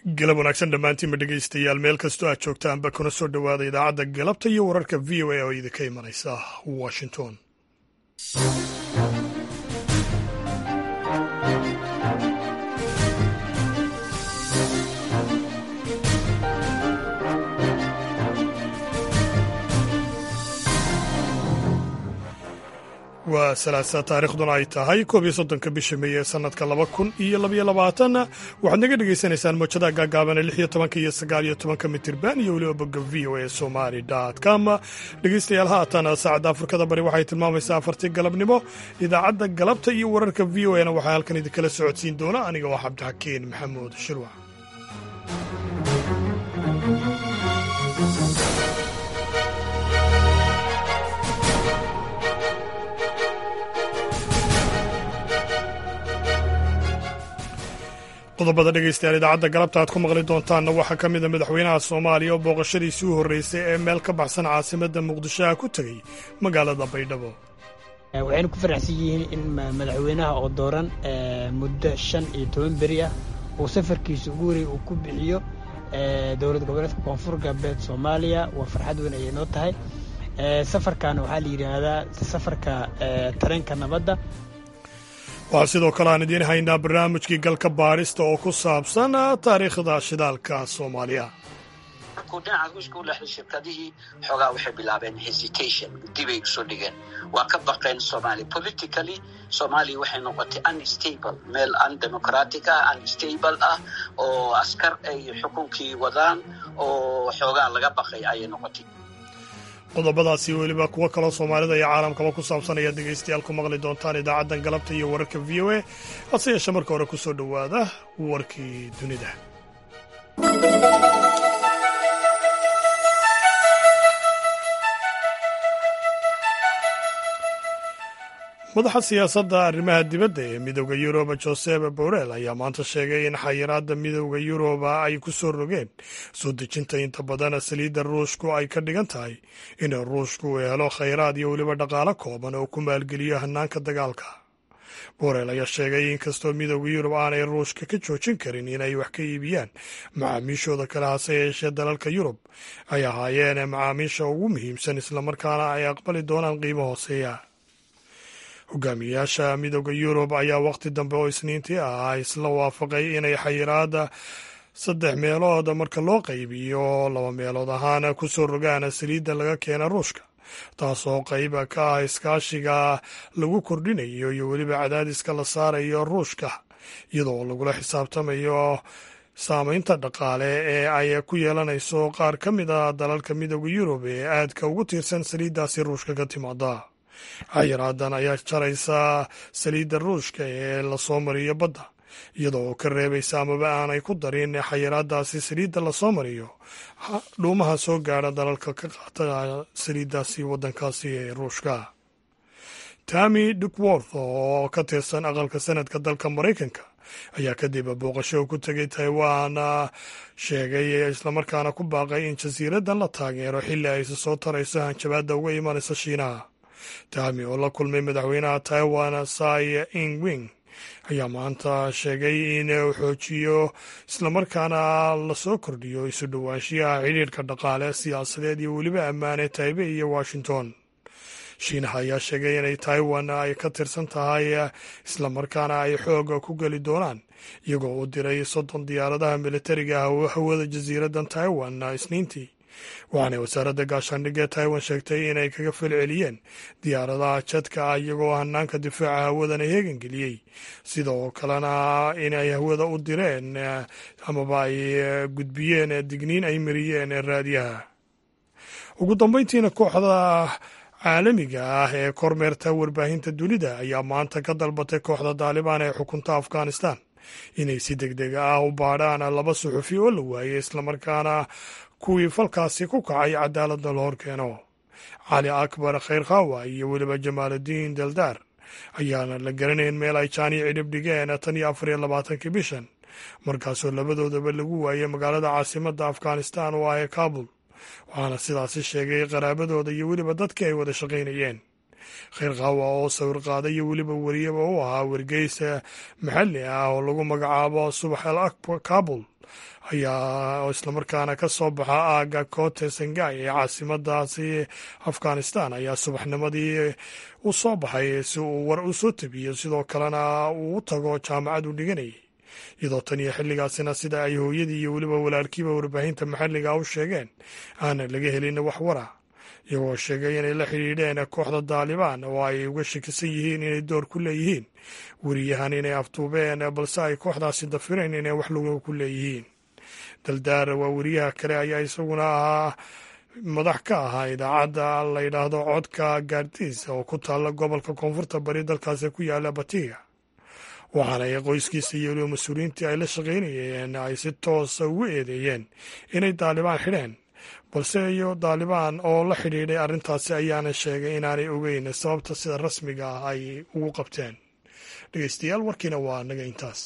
galab wanaagsan dhammaantiinba dhegaystayaal meel kastoo aad joogtaanba kuna soo dhowaada idaacadda galabta iyo wararka v o a oo idinka imanaysa washington waa salaasa taariikhduna ay tahay koob iyo soddonka bisha meeye ee sanadka laba kun iyo labaiyo labaatan waxaad naga dhagaysanaysaan moojadaha gaagaaban ee lix iyo tobanka iyo sagaal iyo tobanka mitirban iyo weliba bogga v o a somali com dhegaystayaal haatan saacadda afrikada bari waxay tilmaamaysaa afartii galabnimo idaacadda galabta iyo wararka v o a na waxaa halkan idinkala socodsiin doona aniga waa cabdixakiin maxamuud shirwac qodobada dhegaystayaal idaacadda galabta aad ku maqli doontaanna waxaa ka mida madaxweynaha soomaaliya oo booqashadiisii u horreysay ee meel ka baxsan caasimadda muqdishoha ku tegey magaalada baydhabo waxaynu ku faraxsan yihiin in madaxweynaha oo dooran muddo shan iyo toban beri ah uu safarkiisa ugu horey uu ku bixiyo dowlad goboleedka koonfur galbeed soomaaliya waa farxad weyn ayay noo tahay safarkan waxaa la yidhaahdaa safarka tareenka nabadda waxaa sidoo kale aan idiin haynaa barnaamijkii galka baadhista oo ku saabsan taariikhda shidaalka soomaaliya markuu dhinaca ruushka u leexday shirkadihii xoogaa waxay bilaabeen hesitation dibay usoo dhigeen waa ka baqeen somalia politically soomaaliya waxay noqotay unstable meel undemocratic ah unstable ah oo askar ay xukunkii wadaan oo xoogaa laga baqay ayay noqotay qodobadaasi weliba kuwo kaloo soomaalida iyo caalamkaba ku saabsan ayaad dhegaystayaal ku maqli doontaan idaacaddan galabta iyo wararka v o a hase yeeshe marka hore ku soo dhowaada warkii dunida madaxa siyaasadda arrimaha dibadda ee midooda yuruba josep borel ayaa maanta sheegay in xayiraadda midooda yuruba ay ku soo rogeen soo dejinta inta badan saliidda ruushku ay ka dhigan tahay in ruushku uu helo khayraad iyo weliba dhaqaalo kooban oo ku maalgeliyo hanaanka dagaalka borel ayaa sheegay inkastoo midooda yurub aanay ruushka ka joojin karin inay wax ka iibiyaan macaamiishooda kale hase yeeshee dalalka yurub ay ahaayeen macaamiisha ugu muhiimsan islamarkaana ay aqbali doonaan qiimo hooseeya hogaamiyayaasha midooda yurub ayaa wakhti dambe oo isniintii ah isla waafaqay inay xayiraada saddex meelood marka loo qaybiyo laba meelood ahaan ku soo rogaan saliidda laga keena ruushka taasoo qayb ka ah iskaashiga lagu kordhinayo iyo weliba cadaadiska la saarayo ruushka iyadoo lagula xisaabtamayo saamaynta dhaqaale ee ay ku yeelanayso qaar ka mid a dalalka midooda yurub ee aadka ugu tiirsan saliiddaasi ruushka ka timaada xayiraadan ayaa jaraysa saliidda ruushka ee lasoo mariyo badda iyadoo ka reebaysa amaba aanay ku darin xayiraadaasi saliidda lasoo mariyo dhuumaha soo gaadha dalalka ka qaata saliiddaasi waddankaasi ee ruushka tami duckworth oo ka tirsan aqalka sanadka dalka maraykanka ayaa kadib booqasho ku tegay taiwan sheegay islamarkaana ku baaqay in jasiiraddan la taageero xilli ayse soo tarayso hanjabaadda uga imanaysa shiinaha tami oo la kulmay madaxweynaha taiwan sai ingwing ayaa maanta sheegay in uu xoojiyo islamarkaana lasoo kordhiyo isu dhowaanshiyaha xidhiirka dhaqaale siyaasadeed iyo weliba ammaane taibe iyo washington shiinaha ayaa sheegay inay taiwan ay ka tirsan tahay islamarkaana ay xooga ku geli doonaan iyagoo u diray soddon diyaaradaha militariga hawada jasiiraddan taiwan isniintii waxaanay wasaaradda gaashaandhigga ee taiwan sheegtay inay kaga falceliyeen diyaaradaha jadka ah iyagoo hanaanka difaaca hawadana heegangeliyey sidoo kalena inay hawada u direen amaba ay gudbiyeen digniin ay mariyeen raadiyaha ugu dambeyntiina kooxda caalamiga ah ee kormeerta warbaahinta dunida ayaa maanta ka dalbatay kooxda daalibaan ee xukunta afghanistan inay si deg deg ah u baadhaan laba suxufi oo la waayey islamarkaana kuwii falkaasi ku kacay cadaaladda la hor keeno cali akbar khayr khawa iyo weliba jamaaludiin daldaar ayaana la garanayn meel ay jaani cidhib dhigeen tan iyo afar iyo labaatankii bishan markaasoo labadoodaba lagu waayey magaalada caasimadda afghanistan oo ah ee kaabul waxaana sidaasi sheegay qaraabadooda iyo weliba dadkii ay wada shaqaynayeen kheyr qaawa oo sawir qaada iyo weliba wariyaba u ahaa wargeysa maxalli ah oo lagu magacaabo subax al akbar kabul ayaa oo islamarkaana ka soo baxa aaga kote sangay ee caasimadaasi afghanistan ayaa subaxnimadii u soo baxay si uu war u soo tabiyo sidoo kalena uu u tago jaamacad u dhiganayay iyadoo tan iyo xilligaasina sida ay hooyadii iyo weliba walaalkiiba warbaahinta maxalliga u sheegeen aanan laga helin wax wara iyagoo sheegay inay la xidhiidheen kooxda daalibaan oo ay uga shakisan yihiin inay door ku leeyihiin weriyahan inay afduubeen balse ay kooxdaasi dafireen inay wax lagu ku leeyihiin daldaar waa weriyaha kale ayaa isaguna ahaa madax ka ahaa idaacadda la yidhaahdo codka gaardiis oo ku taalla gobolka koonfurta bari dalkaasi ku yaala batiga waxaana ay qoyskiisa iyo weliba mas-uuliyiintii ay la shaqaynayeen ay si toosa ugu eedeeyeen inay daalibaan xidheen balse iyo daalibaan oo la xidhiidhay arrintaasi ayaana sheegay inaanay ogeyn sababta sida rasmiga ah ay ugu qabteen dhegeystayaal warkiina waa naga intaas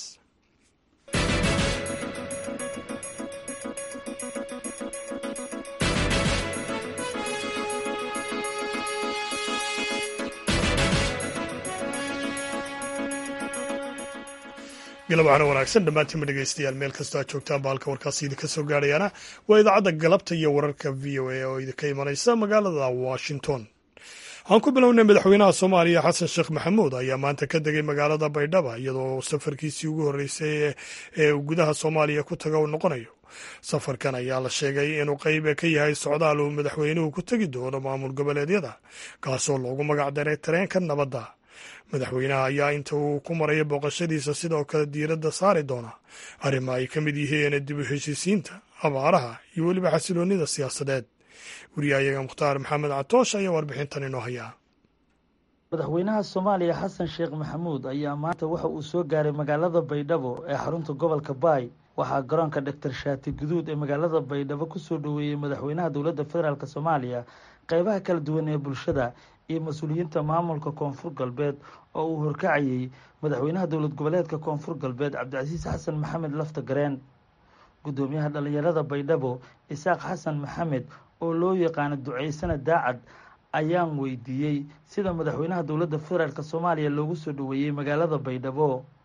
galab waxaana wanaagsan dhammaantiinba dhegeystayaal meel kastoo aad joogtaan ba halka warkaasi idinka soo gaadhayaana waa idaacadda galabta iyo wararka v o a oo idinka imanaysa magaalada washington aan ku bilownay madaxweynaha soomaaliya xasan sheekh maxamuud ayaa maanta ka degay magaalada baydhaba iyadoo safarkiisii ugu horreysay ee uu gudaha soomaaliya ku taga uu noqonayo safarkan ayaa la sheegay inuu qayb ka yahay socdaal uu madaxweynuhu ku tegi doono maamul goboleedyada kaasoo loogu magac daray tareenka nabadda madaxweynaha ayaa inta uu ku maraya booqashadiisa sidoo kale diiradda saari doona arrimo ay ka mid yihiin dib u heshiisiinta abaaraha iyo weliba xasiloonnida siyaasadeed wariyahayaga mukhtaar maxamed catoosh ayaa warbixintan inoo hayaa madaxweynaha soomaaliya xasan sheekh maxamuud ayaa maanta waxa uu soo gaaray magaalada baydhabo ee xarunta gobolka baay waxaa garoonka dhaktar shaati guduud ee magaalada baydhabo kusoo dhoweeyey madaxweynaha dowladda federaalk soomaaliya qeybaha kala duwan ee bulshada iyo mas-uuliyiinta maamulka koonfur galbeed oo uu horkacayey madaxweynaha dowlad goboleedka koonfur galbeed cabdicasiis xasan maxamed lafta gareen guddoomiyaha dhallinyarada baydhabo isaaq xasan maxamed oo loo yaqaano duceysana daacad ayaan weydiiyey sida madaxweynaha dowladda federaalk soomaaliya loogu soo dhoweeyey magaalada baydhabo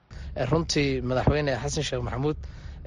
runtii madaxweyne xasan sheekh maxamuud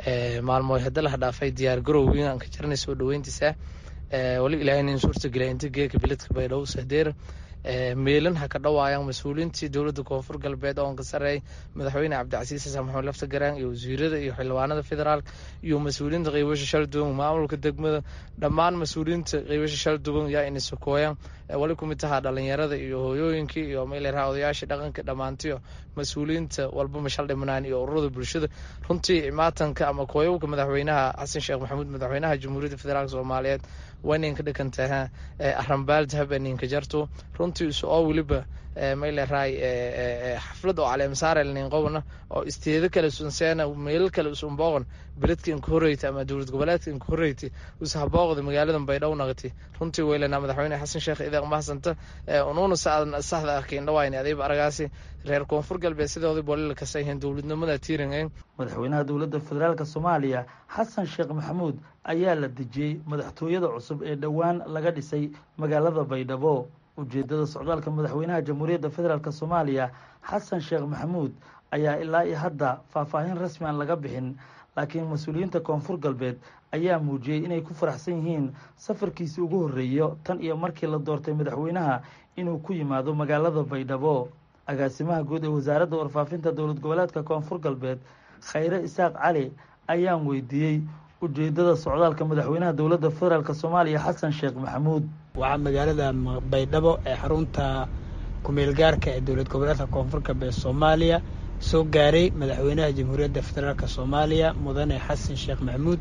maalmo hadalaha dhaafay diyaar garowgii aan ka jirnay soo dhoweyntiisa wali ilaahay in suurtageliya inta geeka biladka baydhabo sahdeer meelan ha ka dhawaayaan mas-uuliyiintii dowladda koonfur galbeed oon ka sareey madaxweyne cabdicasiis xasan maxamed lafta garaan iyo wasiirada iyo xildhibaanada federaalk iyo mas-uuliyiinta qeybasha shalduwan maamulka degmada dhammaan mas-uuliyiinta qeybasha shalduwan yaa ina sokooyaan wali kumid tahaa dhalinyarada iyo hooyooyinkii iyo meeleraha odayaasha dhaqanka dhammaantiyo mas-uuliyiinta walba mashal dhimanaan iyo ururada bulshada runtii maatanka ama kooyowka madaxweynaha xasan sheekh maxamuud madaxweynaha jamhuuriyadda federaalk soomaaliyeed wayninka dhikantaha arambaal dahabaninka jarto runtii isu oo weliba mayleraay xaflad oo caleemasaarelnin qobna oo isteedo kale sunseena meelal kale usunbooqon beledka inka horreyta ama dowlad goboleedka inka horreyti usahabooqda magaalada baydhow naqti runtii weylana madaxweyne xasan sheekh idaaq mahasanta unuuna saxda arkayn dhawayni adayba aragaasi reer koonfur galbeed sidoodii bolila kasa yihiin dowladnimada tiiringayn madaxweynaha dowladda federaalk soomaaliya xasan sheekh maxamuud ayaa la dejiyey madaxtooyada cusub ee dhowaan laga dhisay magaalada baydhabo ujeedada socdaalka madaxweynaha jamhuuriyadda federaalk soomaaliya xasan sheekh maxamuud ayaa ilaa iyo hadda faahfaahin rasmi aan laga bixin laakiin mas-uuliyiinta koonfur galbeed ayaa muujiyey inay ku faraxsan yihiin safarkiisii ugu horreeyo tan iyo markii la doortay madaxweynaha inuu ku yimaado magaalada baydhabo agaasimaha guud ee wasaaradda warfaafinta dowlad goboleedka koonfur galbeed khayre isaaq cali ayaan weydiiyey ujeedada socdaalka madaxweynaha dowladda federaalk soomaaliya xasan sheekh maxamuud waxaa magaalada baydhabo ee xarunta kumeel gaarka ee dowlad goboleedka koonfur galbeed soomaaliya soo gaaray madaxweynaha jamhuuriyadda federaalk soomaaliya mudane xasan sheekh maxamuud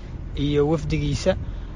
iyo wafdigiisa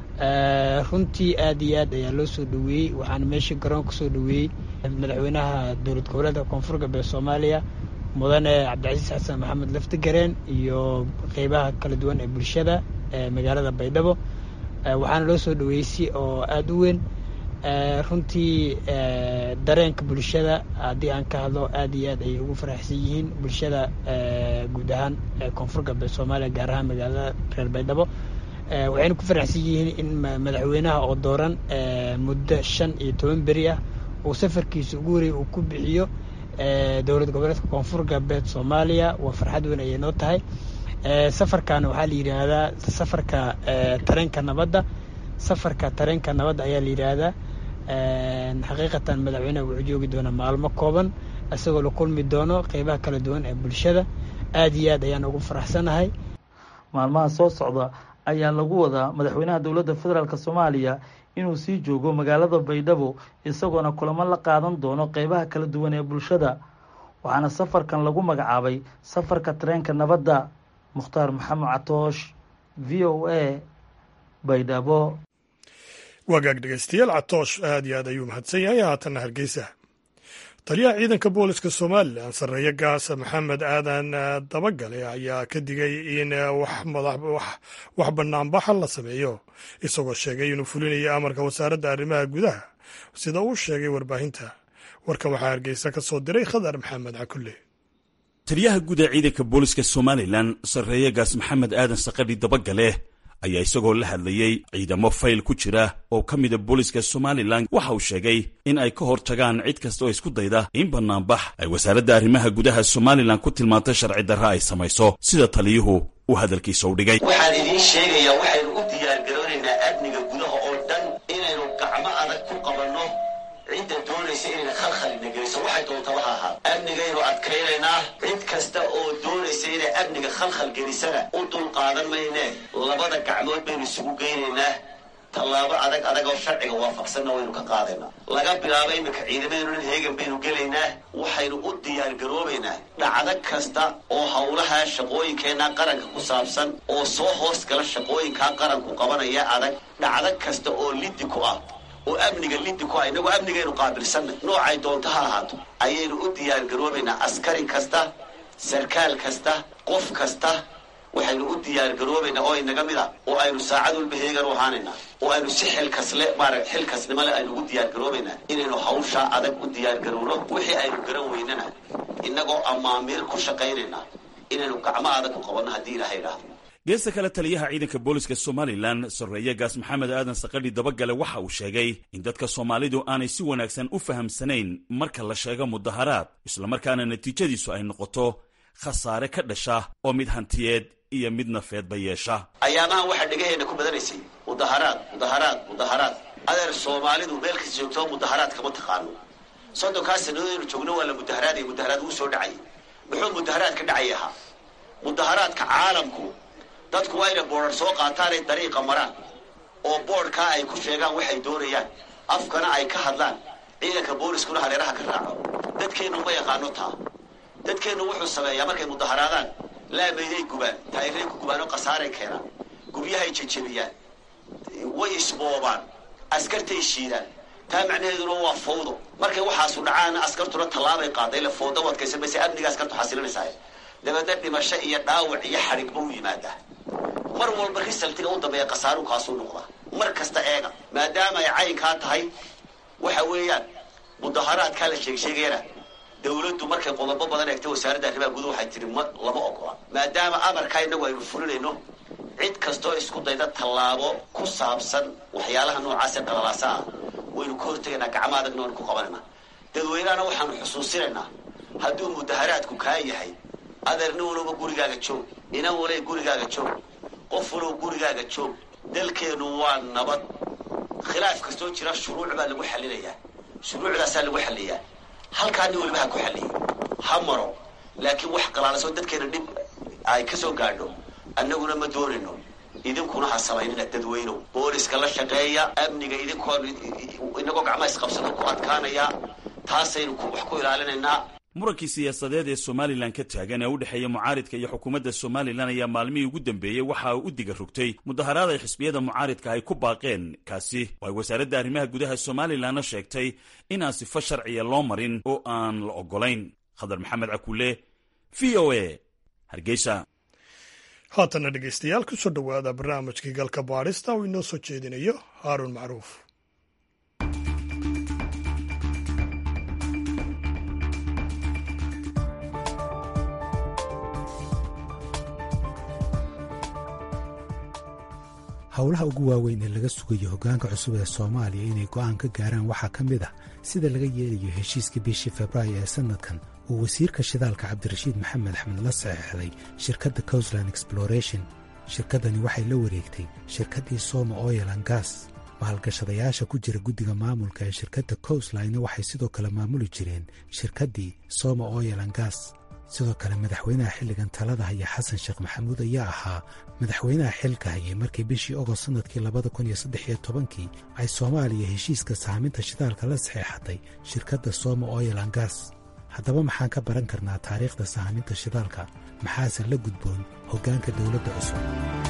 runtii aad iyo aad ayaa loo soo dhoweeyey waxaana meeshii garoon ka soo dhoweeyey madaxweynaha dowlad goboleedka koonfur galbeed soomaaliya mudane cabdicasiis xasan maxamed laftigareen iyo qeybaha kala duwan ee bulshada ee magaalada baydhabo waxaana loo soo dhoweeyey si oo aada u weyn runtii dareenka bulshada haddii aan ka hadlo aad iyo aad ayay ugu faraxsan yihiin bulshada guud ahaan koonfur galbeed soomaaliya gaar ahaan magaalada reer baydhabo waxayna ku faraxsan yihiin in madaxweynaha oo dooran muddo shan iyo toban beri ah uu safarkiisa ugu horey uu ku bixiyo dowlad goboleedka koonfur galbeed soomaaliya waa farxad weyn ayay noo tahay safarkan waxaa la yidhaahdaa safarka tareenka nabadda safarka tareenka nabadda ayaa la yidhaahdaa xaqiiqatan madaxweyneha wuxuu joogi doonaa maalmo kooban isagoo la kulmi doono qeybaha kala duwan ee bulshada aad iyo aad ayaan ugu faraxsanahay maalmaha soo socda ayaa lagu wadaa madaxweynaha dowladda federaalk soomaaliya inuu sii joogo magaalada baydhabo isagoona kulamo la qaadan doono qeybaha kala duwan ee bulshada waxaana safarkan lagu magacaabay safarka tareenka nabadda mukhtaar maxamed catoosh v o a baydhabo wagaag dhegeystayaal catoosh aad iyo aad ayuu mahadsan yahay haatanna hargeysa taliyaha ciidanka booliska somalilan sarreeye gaas maxamed aadan dabagale ayaa ka digay in wax banaanbaxa la sameeyo isagoo sheegay inuu fulinayo amarka wasaaradda arrimaha gudaha sida uu sheegay warbaahinta warkan waxaa hargeysa ka soo diray khadar maxamed cakulle taliyaha guud ee ciidanka booliska somalilan sarreeye gaas maxamed aadan saqadhi dabagale ayaa isagoo la hadlayey ciidamo fayl ku jira oo ka mida booliska somalilan waxa uu sheegay in ay ka hor tagaan cid kasta oo isku dayda in bannaanbax ay wasaaradda arrimaha gudaha somalilan ku tilmaantay sharci darra ay samayso sida taliyuhu uu hadalkiisa u dhigay waxaan idiin sheegayaa waxaynu u diyaargaroonaynaa amniga gudaha oo dhan inaynu gacmo adag ku qabanno cidda doonaysa inayna khalkhalina geliso waxay doontaba ha ahaa amnigaynu adkaynaynaa cid kasta oo doonaysa inay amniga khalkhal gelisana u dul qaadan maynee labada gacmood baynu isugu geynaynaa tallaabo adag adag oo sharciga waafaqsanna waynu ka qaadaynaa laga bilaabo iminka ciidamadeenunan heegan baynu gelaynaa waxaynu u diyaargaroobaynaa dhacdo kasta oo howlaha shaqooyinkeenna qaranka ku saabsan oo soo hoos gala shaqooyinkaa qaranku qabanaya adag dhacdo kasta oo liddi ku ah oo amniga liddi ku ah innagoo amnigaynu qaabilsanna noocay doonto ha ahaato ayaynu u diyaargaroobaynaa askari kasta sarkaal kasta qof kasta waxaynu u diyaargaroobaynaa oo inaga mid a oo aynu saacad walba heegan u ahaanaynaa oo aynu si xilkasle maara xilkasnimo le aynu ugu diyaargaroobaynaa inaynu hawshaa adag u diyaargarowno wixii aynu garan weynana innagoo amaamiir ku shaqaynaynaa inaynu gacmo adag ku qabanno haddii ilaha idhaahdo geesta kale taliyaha ciidanka booliska somalilan sarreeye gaas maxamed aadan saqadhi dabagale waxa uu sheegay in dadka soomaalidu aanay si wanaagsan u fahamsanayn marka la sheego mudaharaad islamarkaana natiijadiisu ay noqoto khasaare ka dhasha oo mid hantiyeed iyo mid nafeedba yeesha ayaamahan waxaa dhegaheenna ku badanaysay mudaharaad mudaharaad mudaharaad adeer soomaalidu meel kasta joogtoo mudaharaad kama taqaano soddonkaa sannadoodaynu joogno waa la mudaharaadaya mudaharaad ugu soo dhacay muxuu mudaharaad ka dhacay ahaa mudaharaadka caalamku dadku waa inay boodhar soo qaataanay dariiqa maraan oo boodhkaa ay ku sheegaan waxay doonayaan afkana ay ka hadlaan ciidanka booliskuna hareeraha ka raaco dadkeennu ma yaqaano taa dadkeennu wuxuu sameeyaa markay mudaharaadaan laamayday gubaan taayiray ku gubaan oo khasaaray keenaan guryahay jejebiyaan way isboobaan askartay shiidaan taa macnaheeduna waa fawdo markay waxaasu dhacaana askartuna tallaabay qaaday la fawdo wadkaysan mayse amniga askartu xasilinaysaa dabeedna dhimasho iyo dhaawac iyo xadhigba u yimaadaa mar walba risaltiga u dambeeya khasaarukaasuu noqdaa mar kasta eega maadaama ay caynkaa tahay waxa weeyaan mudaharaadkaa la sheegsheegayana dawladdu markay qodobo badan eegtay wasaaradda arrimaha guduhu waxay tihi ma lama ogola maadaama amarkaa innagu aynu fulinayno cid kastoo isku dayda tallaabo ku saabsan waxyaalaha noocaasee dhalalaasa ah waynu ka hortegaynaa gacmo adagna waynu ku qabanaynaa dadweynahana waxaanu xusuusinaynaa hadduu mudaharaadku kaa yahay adeer nin walowba gurigaaga joog inan walay gurigaaga joog qof walow gurigaaga joog dalkeennu waa nabad khilaaf kastoo jira shuruuc baa lagu xallinayaa shuruucdaasaa lagu xalliyaa halkaa nin waliba ha ku xalliyay ha maro laakiin wax qalaalasoo dadkeena dhib ay ka soo gaadho annaguna ma doonayno idinkuna ha samaynina dadweynow booliska la shaqeeya amniga idinkoo inagoo gacmaha isqabsado ku adkaanaya taasaynu wax ku ilaalinaynaa murankii siyaasadeed ee somalilan ka taagan ee u dhexeeya mucaaridka iyo xukuumadda somalilan ayaa maalmihii ugu dambeeyey waxa uu u diga rogtay mudaharaad ay xisbiyada mucaaridka ay ku baaqeen kaasi oo ay wasaaradda arrimaha gudaha somalilanna sheegtay inaan sifo sharciya loo marin oo aan la oggolayn khadar maxamed cakuule v o a hargeysa haatanna dhegeystayaal ku soo dhowaada barnaamijkii galka baadhista oo inoo soo jeedinayo haaruun macruuf howlaha ugu waaweyn ee laga sugayo hoggaanka cusub ee soomaaliya inay go'aan ka gaaraan waxaa ka mid ah sida laga yeelayo heshiiskii bishii februaayo ee sannadkan uu wasiirka shidaalka cabdirashiid maxamed axmed la saxeexday shirkadda cousland exploration shirkaddani waxay la wareegtay shirkaddii soma oil an gas maalgashadayaasha ku jira guddiga maamulka ee shirkadda cousline waxay sidoo kale maamuli jireen shirkaddii soma oil an gas sidoo kale madaxweynaha xilligan talada haya xasan sheekh maxamuud ayaa ahaa madaxweynaha xilka hayay markii bishii ogost sannadkii labada kun iyo saddex iyo tobankii ay soomaaliya heshiiska saaminta shidaalka la saxeexatay shirkadda soma oil an gas haddaba maxaan ka baran karnaa taariikhda saaminta shidaalka maxaase la gudboon hoggaanka dowladda cusub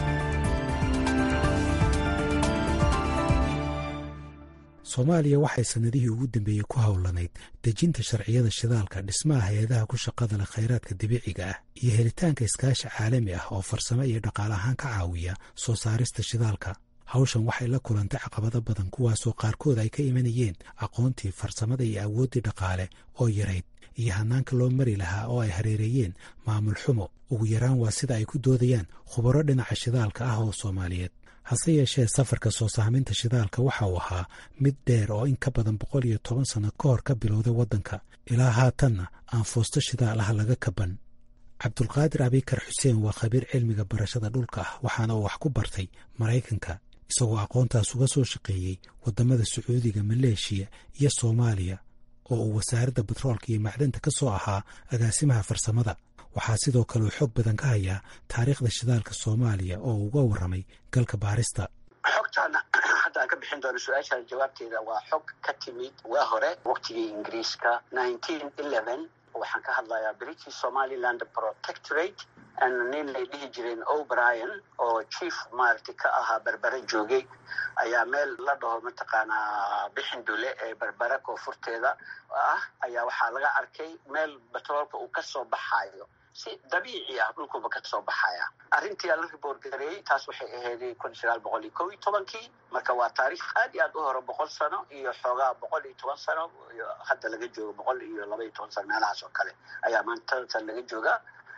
soomaaliya waxay sannadihii ugu dambeeyey ku howlanayd dejinta sharciyada shidaalka dhismaha hay-adaha ku shaqada leh khayraadka dabiiciga ah iyo helitaanka iskaashi caalami ah oo farsamo iyo dhaqaale ahaan ka caawiya soo saarista shidaalka hawshan waxay la kulantay caqabado badan kuwaasoo qaarkood ay ka imanayeen aqoontii farsamada iyo awooddii dhaqaale oo yarayd iyo hanaanka loo mari lahaa oo ay hareereeyeen maamul xumo ugu yaraan waa sida ay ku doodayaan khubaro dhinaca shidaalka ah oo soomaaliyeed hase yeeshee safarka soo saaminta shidaalka waxa uu ahaa mid dheer oo in ka badan boqol iyo toban sanno ka hor ka bilowday waddanka ilaa haatanna aan foosto shidaal ah laga kaban cabdulqaadir abikar xuseen waa khabiir cilmiga barashada dhulka ah waxaana uu wax ku bartay maraykanka isagoo aqoontaas uga soo shaqeeyey waddamada sacuudiga maleeshiya iyo soomaaliya oo uu wasaaradda batroolka iyo macdanta ka soo ahaa agaasimaha farsamada waxaa sidoo kale uu xoog badan ka hayaa taariikhda shidaalka soomaaliya oo uu uga warramay galka baarista xogtaana hadda aan ka bixin doono su-aashaan jawaabteeda waa xog ka timid waa hore waqtigii ingiriiska nineteen eleven waxaan ka hadlayaa british somaliland protectorate nin lay dhihi jireen o'brien oo chief maaragtay ka ahaa berbere joogay ayaa meel la dhaho mataqaanaa bixindule ee berbere koonfurteeda ah ayaa waxaa laga arkay meel batroolka uu kasoo baxaayo si dabiici ah dhulkuba kasoo baxaya arrintii la riboort gareeyey taas waxay aheeday kun sagaal boqol iyo kow iyo tobankii marka waa taariikh aad iyo aad u hore boqol sano iyo xoogaa boqol iyo toban sano hadda laga joogo boqol iyo laba iyo toban sano meelahaas oo kale ayaa maantatan laga joogaa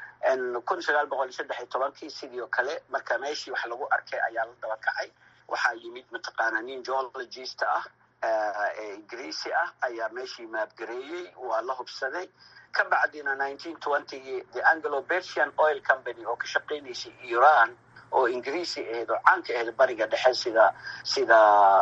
kun sagaal boqol iyo saddex iyo tobankii sidii oo kale marka meeshii wax lagu arkay ayaa la daba kacay waxaa yimid mataqaanaa nin geologist ah ee ingiriisi ah ayaa meeshii maabgareeyey waa la hubsaday ka bacdina nineteen twentygii the anglo bersian oil company oo ka shaqaynaysay iran oo ingiriisi ahayd oo caanka ahayd bariga dhexe sida sida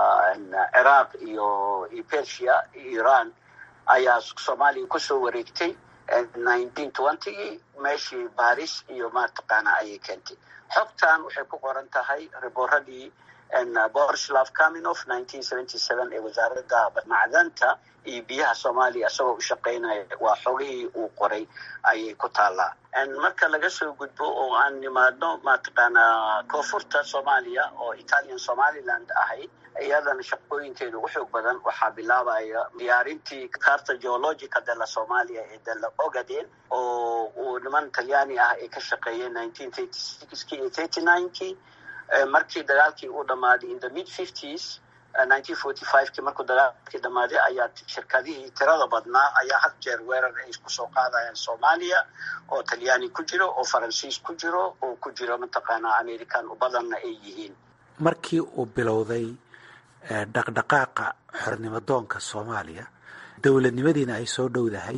ciraaq iyo iyo persia iran ayaa soomaaliya kusoo wareegtay nineteen twentygii meeshii baris iyo mataqaana ayay keentay xogtan waxay ku qoran tahay riboradii borislav kaminof nineteen seventy seven ee wasaaradda macdanta iyo biyaha soomaaliya isagoo u shaqaynaya waa xogihii uu qoray ayay ku taallaa marka laga soo gudbo oo aan nimaadno mataqaana koonfurta soomaaliya oo italian somaliland ahayd iyadana shaqooyinkeeda ugu xoog badan waxaa bilaabaya diyaarintii carta geologica dela somalia ee dela ogaden oo uu niman talyaani ah ay ka shaqeeyeen nineteen thirty sixki iyo thirty ninekii markii dagaalkii uu dhammaaday in the mid fifties nineteen forty fivekii markuu dagaalkii dhammaaday ayaa shirkadihii tirada badnaa ayaa had jeer weerar ay kusoo qaadayaan soomaaliya oo talyaani ku jiro oo faransiis ku jiro oo ku jiro mataqaanaa american badanna ay yihiin markii uu bilowday dhaqdhaqaaqa xornimadoonka soomaaliya dowladnimadiina ay soo dhowdahay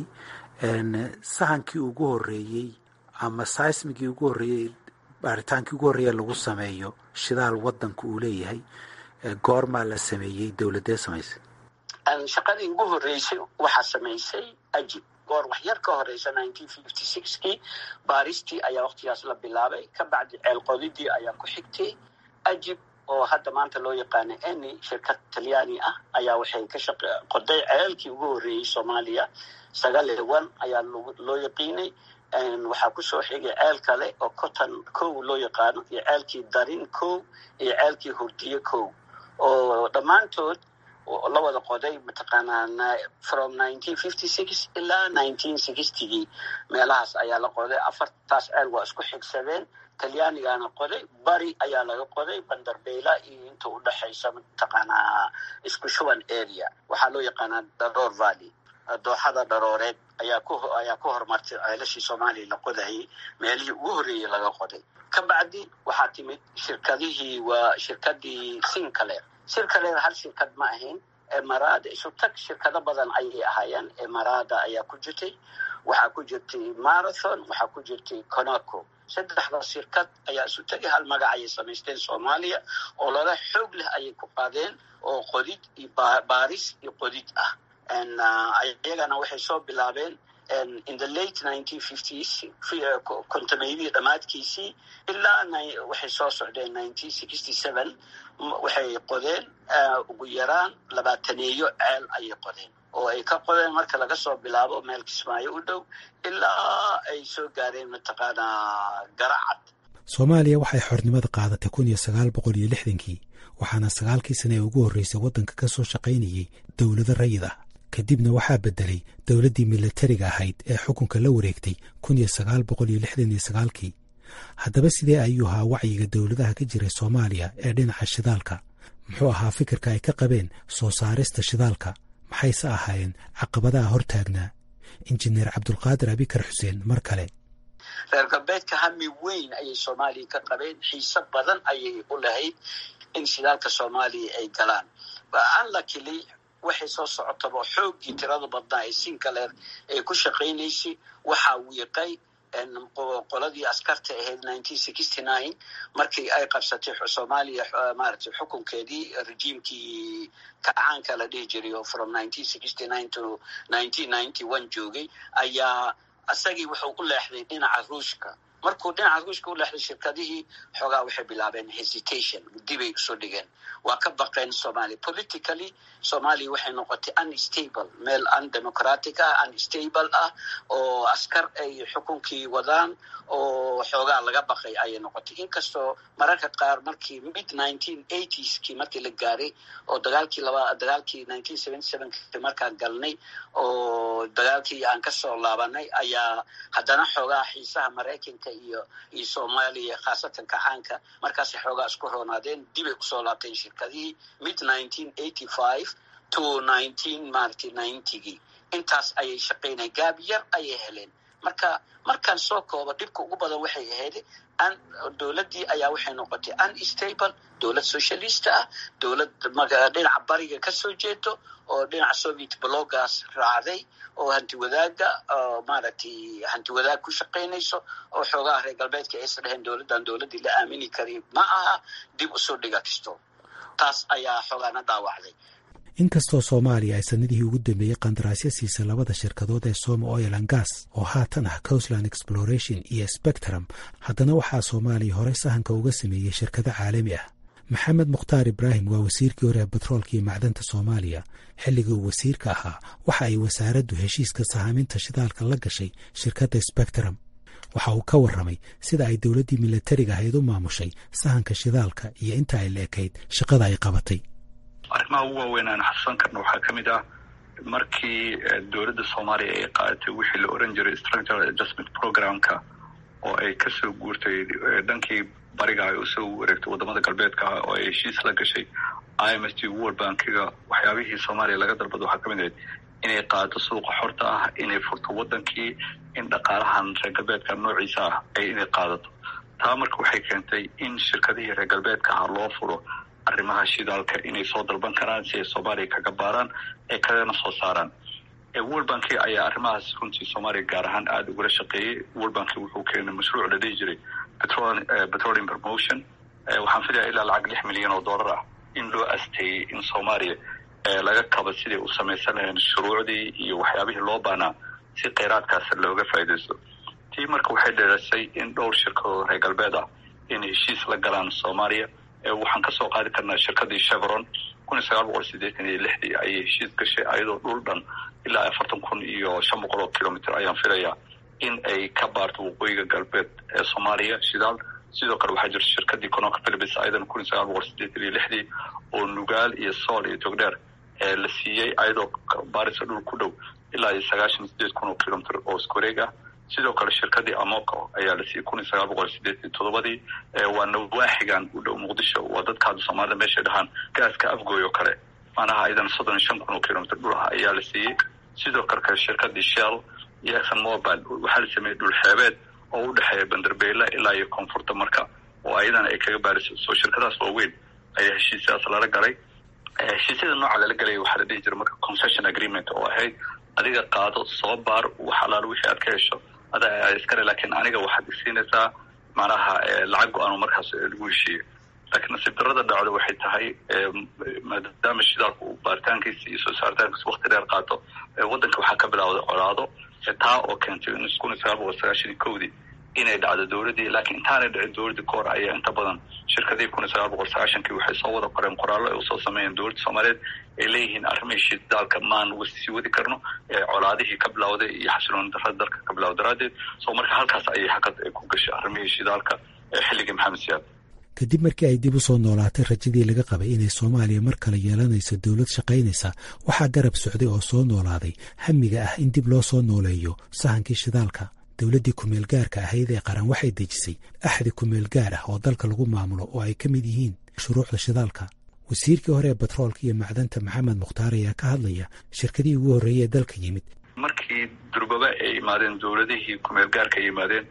sahankii ugu horeeyey ama saismigii ugu horreeyey baaritaankii ugu horreeya lagu sameeyo shidaal wadanku uu leeyahay goormaa la sameeyey dowladee samaysay shaqadii ugu horreysay waxaa samaysay ajib goor wax yar ka horeysa nineteen fifty sixkii baaristii ayaa waqtigaas la bilaabay ka bacdi ceelqodidii ayaa ku xigtay ajib oo hadda maanta loo yaqaano eni shirkad talyaani ah ayaa waxay ka shaq qoday ceelkii ugu horreeyey soomaaliya sagaal iyo one ayaa loo yaqiinay waxaa kusoo xigay ceel kale oo cotton kow loo yaqaano iyo ceelkii darin kow iyo ceelkii hurdiye kow oo dhammaantood la wada qoday mataqaanaa from nineteen fifty six ilaa nineteen sixtygii meelahaas ayaa la qoday afartaas ceel waa isku xigsadeen talyaanigaana qoday bari ayaa laga qoday bandarbeyla iyo inta u dhexaysa mataqaanaa isku shuban area waxaa loo yaqaanaa daroor valley dooxada dharooreed ayaa ku ayaa ku horumartay ceelashii soomaaliya la qodayay meelihii ugu horreeyey laga qoday ka bacdi waxaa timid shirkadihii waa shirkadii sinclair sinclair hal shirkad ma ahayn emarada isu tag shirkado badan ayay ahaayeen emarada ayaa ku jirtay waxaa ku jirtay marathon waxaa ku jirtay conaco saddexda shirkad ayaa isu tagay hal magac ayay samaysteen soomaaliya oo lala xoog leh ayay ku qaadeen oo qodid iyo baaris iyo qodid ah iyagana waxay soo bilaabeen in the late nineteen fifties kontameydii dhammaadkiisii ilaa waxay soo socdeen nineteen sixty seven waxay qodeen ugu yaraan labaataneeyo ceel ayay qodeen oo ay ka qodeen marka laga soo bilaabo meel kismaayo u dhow ilaa ay soo gaareen mataqaanaa garacad soomaaliya waxay xornimada qaadatay kun iyo sagaal boqol iyo lixdankii waxaana sagaalkii sane ee ugu horreysay waddanka ka soo shaqaynayay dowlado rayid ah kadibna waxaa beddelay dowladdii milatariga ahayd ee xukunka la wareegtay kun iyo sagaal boqol iyo lixdan iyo sagaalkii haddaba sidee ayuu ahaa wacyiga dowladaha ka jiray soomaaliya ee dhinaca shidaalka muxuu ahaa fikirka ay ka qabeen soo saarista shidaalka maxayse ahaayeen caqabadaha hortaagnaa injineer cabdulqaadir abikar xuseen mar kale reer galbeedka hami weyn ayay soomaaliya ka qabeen xiise badan ayay u lahayd in shidaalka soomaaliya ay galaan unluckily waxay soo socotaba xooggii tirada badnaa ee sinclair ee ku shaqaynaysay waxaa wiiqay qoladii askarta ahayd nineteen sixty nine markii ay qabsatay soomaaliya maaragtay xukunkeedii rejiimkii kacaanka la dhihi jiray oo from nineteen sixty nine to nineteen ninety one joogay ayaa isagii wuxuu u leexday dhinaca ruushka markuu dhinaca ruushka u leexday shirkadihii xoogaa waxay bilaabeen hesitation dibay usoo dhigeen waa ka baqeen somalia politically somalia waxay noqotay unstable meel undemocratic ah unstable ah oo askar ay xukunkii wadaan oo xoogaa laga baqay ayay noqotay inkastoo mararka qaar markii mid nineteen eightieski markii la gaaray oo dagaalkii laba dagaalkii nineteen seventy sevenki markaan galnay oo dagaalkii aan kasoo laabanay ayaa haddana xoogaa xiisaha maraykanka iyo iyo soomaaliya khaasatan kacaanka markaasay xoogaa isku roonaadeen dibay usoo laabteen shirkadihii mid nineteen eighty five to nineteen maaragtay ninetygii intaas ayay shaqaynay gaab yar ayay heleen marka markaan soo koobo dhibka ugu badan waxay ahayd dowladdii ayaa waxay noqotay unstable dowlad socialist ah dowlad dhinaca bariga kasoo jeedo oo dhinaca soviet blogas raacday oo hanti wadaaga maaragtay hanti wadaag ku shaqaynayso oo xoogaha reer galbeedka aysa dheheen dowladdan dowladdii la aamini kari ma aha dib usoo dhigatisto taas ayaa xoogaana dhaawacday inkastoo soomaaliya ay sanadihii ugu dambeeyey qandaraasyo siisay labada shirkadood ee soma oil an gas oo haatan ah coastland exploration iyo spectrum haddana waxaa soomaaliya horey sahanka uga sameeyey shirkado caalami ah maxamed mukhtaar ibraahim waa wasiirkii hore ee batroolka iyo macdanta soomaaliya xilligii uu wasiirka ahaa waxa ay wasaaraddu heshiiska sahaaminta shidaalka la gashay shirkadda spectrum waxa uu ka warramay sida ay dowladdii milatariga ahayd u maamushay sahanka shidaalka iyo inta ay la ekayd shaqada ay qabatay arrimaha ugu waaweyn aan xasuusan karna waxaa ka mid ah markii dowladda soomaaliya ay qaadatay wixii la oran jiray structural adjustment programka oo ay kasoo guurtay dhankii bariga ay usoo wareegtay wadamada galbeedka ah oo ay heshiis la gashay i m s t world bankiga waxyaabihii soomaaliya laga dalbado waxaa kamid ahayd inay qaado suuqa xorta ah inay furto wadankii in dhaqaalahan reer galbeedka noociisa ah ay inay qaadato taa marka waxay keentay in shirkadihii reer galbeedka ah loo furo arrimaha shidaalka inay soo dalban karaan si ay soomaaliya kaga baaraan ee kagana soo saaraan world banki ayaa arrimahaas runtii soomaaliya gaar ahaan aada ugula shaqeeyey world banki wuxuu keenay mashruuc la dhihi jiray petroleum promotion waxaan filaya ilaa lacag lix milyan oo dollar ah in loo asteeyey in soomaaliya laga kaba siday u samaysan laheen shuruucdii iyo waxyaabihii loo baanaa si kheyraadkaas looga faa'iidaysto tii marka waxay dheerasay in dhowr shirkadood reer galbeed ah inay heshiis la galaan soomaaliya waxaan kasoo qaadi karnaa shirkadii chevron kun iyo sagaal boqol sideetan iyo lixdii ayay heshiis gashay ayadoo dhul dhan ilaa afartan kun iyo shan boqol oo kilomitr ayaan filayaa in ay ka baarto waqooyiga galbeed ee soomaaliya shidaal sidoo kale waxaa jirta shirkadii conoka philibis ayadan kun iyo sagaal boqol sideetan iyo lixdii oo nugaal iyo sool iyo togdheer ee la siiyey ayadoo baarisa dhul ku dhow ilaa iyo sagaashan sideed kun oo kilomitr oo iskuwareeg ah sidoo kale shirkadii amoco ayaa la siiyey kun iyo sagaal boqol sideetan toddobadii waa nawaaxigan u dhow muqdisho waa dadka hadda soomaalida meeshay dhahaan gaaska afgooy oo kale manaha idan soddon iyo shan kun oo kilomitr dhul ah ayaa la siiyey sidoo kale kale shirkadii shell iyo exxon mobile waxaa la sameeyey dhul xeebeed oo u dhexeeya bandarbeyle ilaa iyo koonfurta marka oo ayadana ay kaga baariso soo shirkadaas waaweyn ayaa heshiisyadaas lala galay heshiisyada nooca lala galaya waxaa la dhihi jira marka concession agreement oo ahayd adiga qaado soo baar wax alaalo wixii aad ka hesho adaa iskale laakiin aniga waxaad isiinaysaa macnaha lacag go-aan markaas lagu heshiiyo laakiin nasiib darada dhacdo waxay tahay maadaama shidaalku uu baaritaankiisa iyo soo saaritaankiisa wakti dheer qaato waddanka waxaa ka bilawday colaado taa oo keentay in kun iyo sagaal boqol sagaashan iyo kowdii inay dhacdo dowladdii laakiin intaanay dhicin dowladdii kahor ayaa inta badan shirkadihii kun iyo sagaal boqol sagaashankii waxay soo wada qoreen qoraallo ay usoo sameeyeen dowladda soomaaliyeed ay leeyihiin arrimihii shidaalka maan sii wadi karno colaadihii ka bilawday iyo xasilooni darada dalka ka bilawda daraaddeed so marka halkaas ayay hakad ku gashay arrimihii shidaalka xilligii maxamed siyaad kadib markii ay dib u soo noolaatay rajadii laga qabay inay soomaaliya mar kale yeelanayso dowlad shaqaynaysa waxaa garab socday oo soo noolaaday hamiga ah in dib loo soo nooleeyo sahankii shidaalka dowladdii kumeelgaarka ahayd ee qaran waxay dejisay axdi kumeelgaar ah oo dalka lagu maamulo oo ay ka mid yihiin shuruucda shidaalka wasiirkii hore ee batroolka iyo macdanta maxamed mukhtaar ayaa ka hadlaya shirkadihii ugu horreeyey ee dalka yimid markii durbaba ay yimaadeen dowladihii kumeelgaarka ay yimaadeen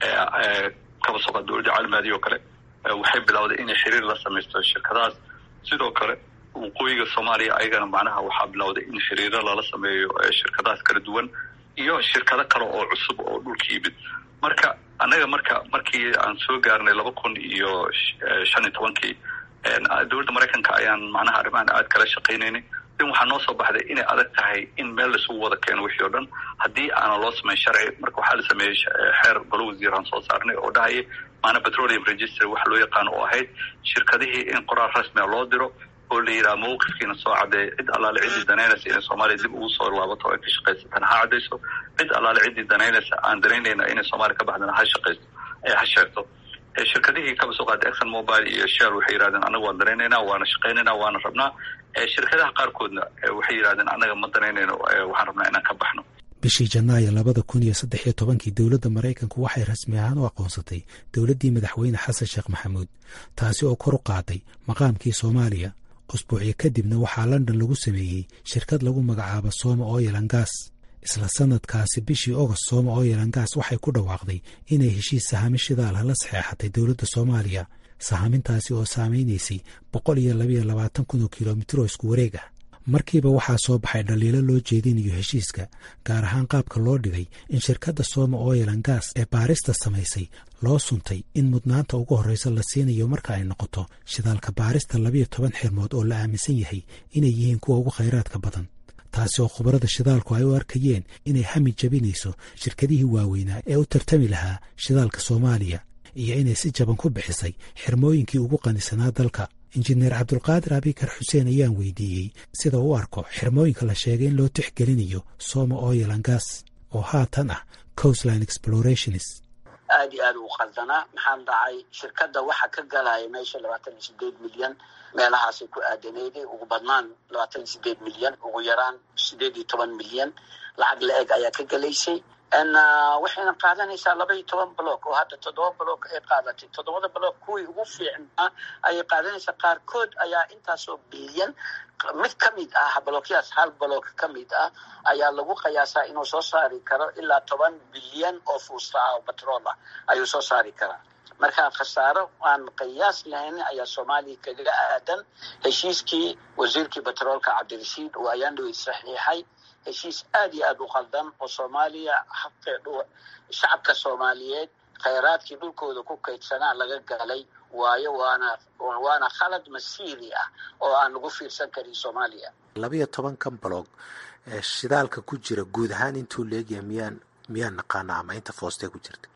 kaba soqa dowladda caalamaadi oo kale waxay bilowday inay xiriir la samaysto shirkadahaas sidoo kale waqooyiga soomaaliya ayagana macnaha waxaa bilowday in xiriiro lala sameeyo shirkadahaas kala duwan iyo shirkado kale oo cusub oo dhulka yimid marka annaga marka markii aan soo gaarnay laba kun iyo shan iyo tobankii dowladda maraykanka ayaan macnaha arrimahan aad kala shaqaynaynay din waxaa noo soo baxday inay adag tahay in meel laisugu wada keeno wixii o dhan haddii aanan loo samayn sharci marka waxaa la sameeyey xeer golo wasiiraan soo saarnay oo dhahaya maana petroleum register waxa loo yaqaano oo ahayd shirkadihii in qoraal rasmia loo diro oo la yidhaha mawqifkiina soo caddeeya cid allaale ciddii danaynaysa inay soomaaliya dib ugu soo laabato ay ka shaqaysatana ha caddayso cid allaale ciddii danaynaysa aan danaynayna inay soomaaliya ka baxdana ha shaqaysto ha sheegto shirkadihii kaba soo qaatay exxon mobile iyo shell waxay yidhahdeen annaga waan danaynaynaa waana shaqaynaynaa waana rabnaa shirkadaha qaarkoodna waxay yidhahdeen annaga ma danaynayno waxaan rabnaa inaan ka baxno bishii janaayo labada kun iyo saddex iyo tobankii dowladda maraykanku waxay rasmi ahaan u aqoonsatay dowladdii madaxweyne xasan sheekh maxamuud taasi oo kor u qaaday maqaamkii soomaaliya usbuucyo kadibna waxaa london lagu sameeyey shirkad lagu magacaabo sooma oyelangas isla sanadkaasi bishii ogost sooma oyelangas waxay ku dhawaaqday inay heshiis sahami shidaal la saxeexatay dowladda soomaaliya sahamintaasi oo saamaynaysay boqol iyo labaiyo labaatan kun oo kilomitir oo isku wareeg ah markiiba waxaa soo baxay dhaliilo loo jeedinayo heshiiska gaar ahaan qaabka loo dhigay in shirkadda sooma oyelan gas ee baarista samaysay loo suntay in mudnaanta ugu horreysa la siinayo marka ay noqoto shidaalka baarista labiyo toban xirmood oo la aaminsan yahay inay yihiin kuwa ugu khayraadka badan taasi oo khubarada shidaalku ay u arkayeen inay hami jabinayso shirkadihii waaweynaa ee u tartami lahaa shidaalka soomaaliya iyo inay si jaban ku bixisay xirmooyinkii ugu qanisanaa dalka injineer cabdulqaadir abikar xuseen ayaan weydiiyey sida u arko xirmooyinka la sheegay in loo tixgelinayo soma oyelan gas oo haatan ah coastline explorations aad iyo aad u qaldanaa maxaan dhacay shirkadda waxa ka galaya meesha labaatan iyo sideed milyan meelahaasay ku aadaneyday ugu badnaan labaatan iyo sideed milyan ugu yaraan sideed iyo toban milyan lacag la eg ayaa ka gelaysay waxayna qaadanaysaa laba iyo toban block oo hadda toddoba block ay qaadatay toddobada block kuwii ugu fiicnaa ayay qaadanaysaa qaarkood ayaa intaasoo bilyan mid ka mid ah blookyaas hal block ka mid ah ayaa lagu qiyaasaa inuu soo saari karo ilaa toban bilyan oo fuusta ah oo batrool ah ayuu soo saari karaa marka khasaaro aan qiyaas lahayn ayaa soomaaliya kaga aadan heshiiskii wasiirkii batroolka cabdirashiid oo ayaan dhawey saxiixay heshiis aad iyo aad u qaldan oo soomaaliya xaqii shacabka soomaaliyeed khayraadkii dhulkooda ku kaydsanaa laga galay waayo waana waana khalad masiiri ah oo aan lagu fiirsan karin soomaaliya labayo tobankan balog shidaalka ku jira guud ahaan intuu leegyahay miyaan miyaan naqaana ama inta foostee ku jirta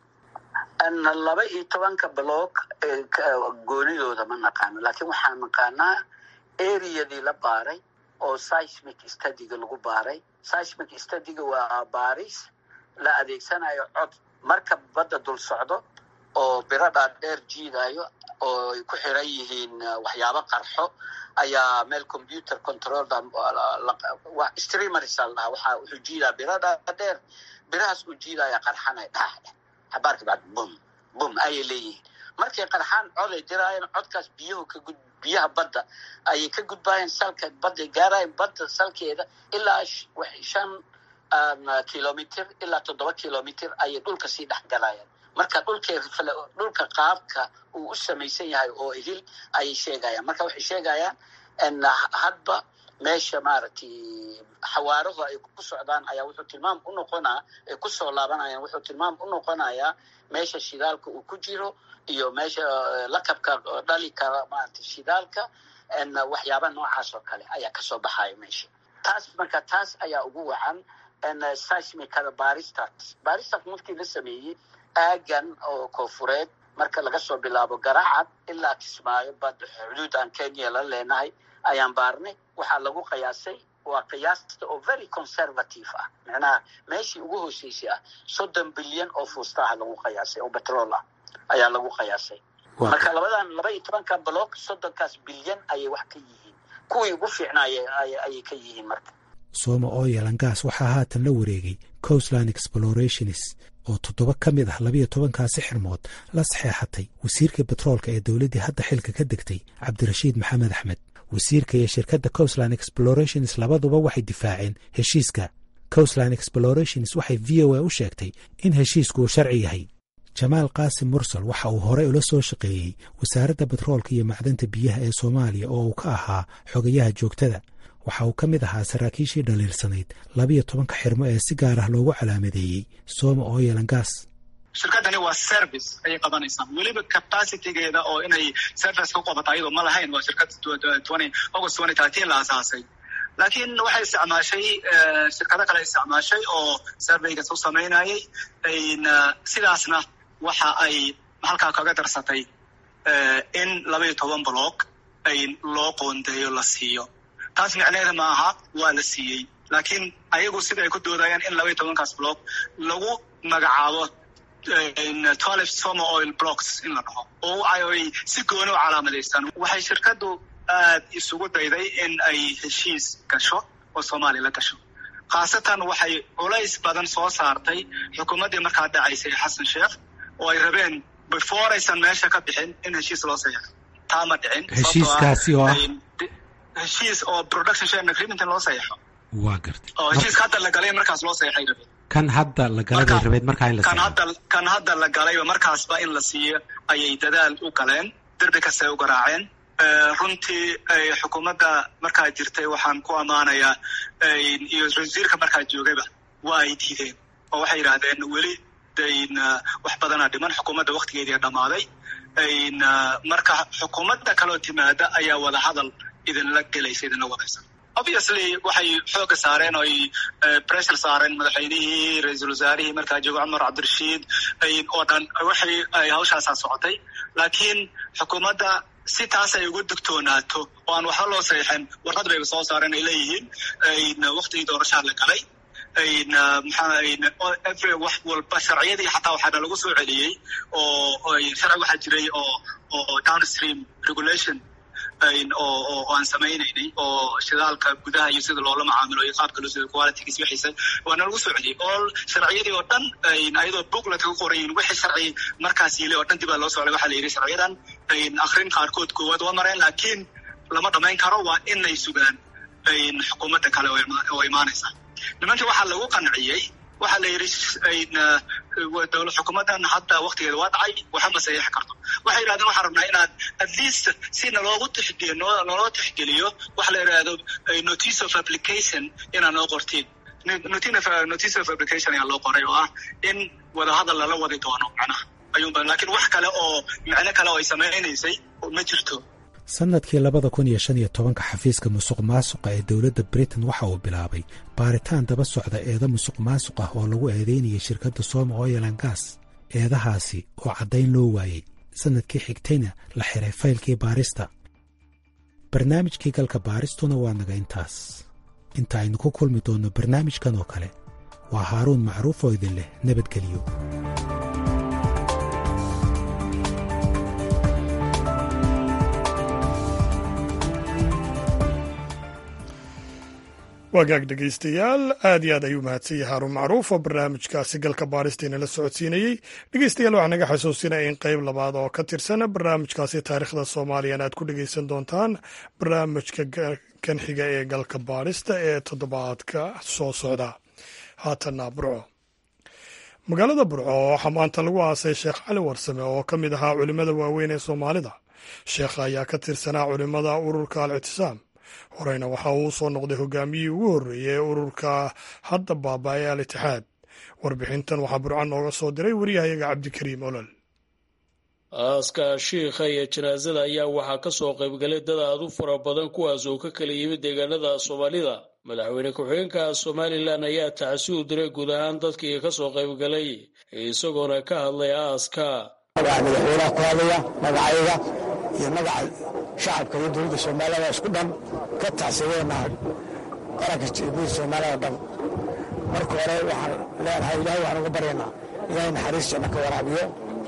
laba iyo tobanka block goonidooda ma naqaano laakiin waxaan naqaanaa areadii la baaray oo seismic studyga lagu baaray seismic studyga waa baaris la adeegsanayo cod marka badda dul socdo oo biro dhaadheer jiidayo oo ay ku xiran yihiin waxyaabo qarxo ayaa meel computer control streamers al dhaha waxa wuxuu jiidaa biro dhaadheer birahaas uu jiidaya qarxanay dhaah xabaarka bacd bum bum ayay leeyihiin markay qarxaan cod ay diraayeen codkaas biyuhu ka gud biyaha badda ayay ka gudbaayeen salka badday gaarayeen badda salkeeda ilaa shan kilomitr ilaa toddoba kilomitr ayay dhulka sii dhex galayeen marka dhulka qaabka uu u samaysan yahay oo idil ayay sheegayaan marka waxay sheegayaan hadba meesha maaragtay xawaarahu ay ku socdaan ayaa wuxuu tilmaam u noqonaa ay kusoo laabanayaan wuxuu tilmaam u noqonayaa meesha shidaalka uu ku jiro iyo meesha lakabka dhali kara maaragtay shidaalka waxyaaba noocaas oo kale ayaa kasoo baxaya meesha taas marka taas ayaa ugu wacan seismicada baristat baristat markii la sameeyey aagan oo koonfureed marka laga soo bilaabo garacad ilaa kismaayo bad xuduud aan kenya la leenahay ayaan baarnay waxaa lagu qiyaasay waa qiyaasta oo very conservative ah macnaha meeshii ugu hooseysay ah soddon bilyan oo fuustaha lagu qiyaasay oo betrol ah ayaa lagu qiyaasay marka labadan laba iyo tobanka block soddonkaas bilyan ayay wax ka yihiin kuwii ugu fiicnaaya ayay ka yihiin marka sooma ooyalangaas waxaa haatan la wareegay coastland explorationis oo toddoba ka mid ah labiyo tobankaasi xirmood la saxeexatay wasiirka betroolka ee dowladdii hadda xilka ka degtay cabdirashiid maxamed axmed wasiirka iyo shirkadda coastland explorations labaduba waxay difaaceen heshiiska coastland explorations waxay v o a u sheegtay in heshiisku uu sharci yahay jamaal qaasim mursal waxa uu horey ula soo shaqeeyey wasaaradda betroolka iyo macdanta biyaha ee soomaaliya oo uu ka ahaa xogayaha joogtada waxa uu ka mid ahaa saraakiishii dhaliilsanayd labiyo tobanka xirmo ee si gaar ah loogu calaamadeeyey sooma ooyelangaas shirkadani waa service ayay qabanaysaa weliba capacitygeeda oo inay service ka qabato ayadoo ma lahayn waa shirkad august twenty thirteen la asaasay laakiin waxay isticmaashay shirkado kale isticmaashay oo surveygas u samaynayay sidaasna waxa ay halkaa kaga darsatay in labaiyo toban block ay loo qoondeeyo la siiyo taas micneheeda ma aha waa la siiyey laakiin ayagu sida ay ku doodayaan in labaiyo tobankaas block lagu magacaabo twelve soma oil blocks in la dhaho oo ay si gooni u calaamadaystaan waxay shirkaddu aad isugu dayday in ay heshiis gasho oo soomaaliya la gasho khaasatan waxay culays badan soo saartay xukuumaddii markaa dhacaysay xasan sheekh oo ay rabeen before aysan meesha ka bixin in heshiis loo saxeixo taa ma dhicin heshiiskaasi oo ah heshiis oo production sharing agreement in loo saxeixo waa gartay oo heshiiska hadda la galay markaas loo saxeixay rabeen kan hadda la galay bay rabeed markaa in la kan hadda kan hadda la galayba markaasba in la siiyo ayay dadaal u galeen derbi kasta ay u garaaceen runtii xukuumadda markaa jirtay waxaan ku ammaanayaa iyo wasiirka markaa joogayba waa ay diideen oo waxay yidhaahdeen weli dayn wax badanaa dhiman xukuumadda waktigeedii dhammaaday marka xukuumadda kaloo timaada ayaa wada hadal idinla gelaysa idinla wadaysa obviously waxay xooga saareen oo ay pressure saareen madaxweynihii ra-iisul wasaarihii markaa jooga cumar cabdirashiid oo dhan waxay ay hawshaasaa socotay laakiin xukuumadda si taas ay uga digtoonaato oo aan waxba loo saxiixin warqad bayba soo saareen ay leeyihiin waktigii doorashaa la galay maxaa wax walba sharciyadii xataa waxaana lagu soo celiyey oo sharci waxaa jiray oo oo downstream regulation oo aan samaynaynay oo shidaalka gudaha iyo sida loola macaamilo iyo qaabka loo sida qualitygiis wixiisa waana lagu soo celiyey oo sharciyadii oo dhan ayadoo booklet ka qorayin wixii sharci markaas yili oo dhan dib baa loo socday waxaa la yidhi sharciyadan akrin qaarkood koowaad waa mareen laakiin lama dhamayn karo waa inay sugaan xukuumadda kale oo imaanaysa nimankii waxaa lagu qanciyey waxaa la yidhi dowla xukuumaddan hadda waktigeeda waa dhacay waxa ma saxiixi karto waxay yidhahdeen waxaan rabnaa inaad at least si naloogu tixgeliyo naloo tixgeliyo waxa la yidhahdo notice of application inaad noo qortiin notice of application ayaa loo qoray oo ah in wadahadal lala wadi doono macnaha ayuunba laakiin wax kale oo micno kale oo ay samaynaysay ma jirto sannadkii labada kun iyo shan iyo tobanka xafiiska musuq maasuqa ee dowladda britain waxa uu bilaabay baaritaan daba socda eeda musuq maasuq ah oo lagu eedeynayay shirkadda soma oilan gas eedahaasi oo caddayn loo waayey sannadkii xigtayna la xiray faylkii baarista barnaamijkii galka baaristuna waa naga intaas inta aynu ku kulmi doonno barnaamijkan oo kale waa haaruun macruuf oo idin leh nabadgeliyo wagaag dhegaystayaal aad iyo aad ayuu mahadsan yahay haarun macruuf oo barnaamijkaasi galka baaristiina la socodsiinayey dhegeystayaal waxaa naga xasuusinaya in qeyb labaad oo ka tirsan barnaamijkaasi taariikhda soomaaliyana aad ku dhegeysan doontaan barnaamijka kan xiga ee galka baarista ee toddobaadka soo socda haatanna burco magaalada burco waxaa maanta lagu aasay sheekh cali warsame oo ka mid ahaa culimmada waaweyn ee soomaalida sheekha ayaa ka tirsanaa culimmada ururka al ictisaam horeyna waxa uu soo noqday hogaamiyihii ugu horreeyey ee ururka hadda baaba-ay al itixaad warbixintan waxaa burco nooga soo diray wariyahayaga cabdikariim olol aaska shiikha iyo janaasada ayaa waxaa ka soo qaybgalay dad aad u fara badan kuwaas oo ka kala yimid deegaanada soomaalida madaxweyne ku-xigeenka somalilan ayaa tacsi u diray guud ahaan dadkii ka soo qaybgalay isagoona ka hadlay aaska magaca madaxweynaha ku hadlaya magacayga iyo magaca shacabka iyo dowladda soomaalida isku dhan ka tacsideena qaranka guud soomaalida dhan marka hore waxaan leenahay ilahay waxaan uga baryaynaa ilahay naxariis janno ka waraabiyo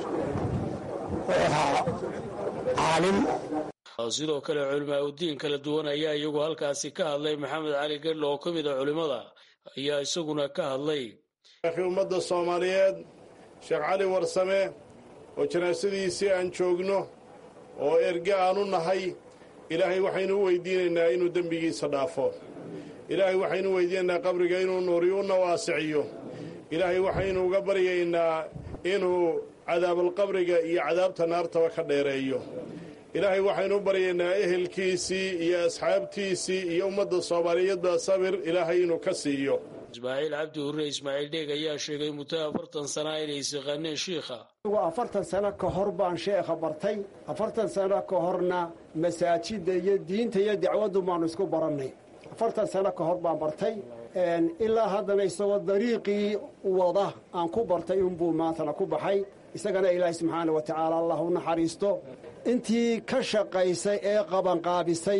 caalim sidoo kale culimaa udiin kala duwan ayaa iyagu halkaasi ka hadlay maxamed cali gedlo oo ka mid a culimmada ayaa isaguna ka hadlay sheekhi ummadda soomaaliyeed sheekh cali warsame oo janaasadiisii aan joogno oo erge aan u nahay ilaahay waxaynu u weydiinaynaa inuu dembigiisa dhaafo ilaahay waxaynu u weydiinaynaa qabriga inuu nuuriyo una waasiciyo ilaahay waxaynu uga baryaynaa inuu cadaabalqabriga iyo cadaabta naartaba ka dheereeyo ilaahay waxaynu u baryaynaa ehelkiisii iyo asxaabtiisii iyo ummadda soomaaliyeedba sabir ilaahay inuu ka siiyo ismaaciil cabdi hurre ismaaciil dheeg ayaa sheegay muddo afartan sana inay isiqaaneen shiikha afartan sano ka hor baan sheekha bartay afartan sano ka horna masaajidda iyo diinta iyo dacwaddu baanu isku barannay afartan sano ka hor baan bartay ilaa haddana isagoo dariiqii wada aan ku bartay unbuu maantana ku baxay isagana ilaahay subxaana wa tacaala allah u naxariisto intii ka shaqaysay ee qabanqaabisay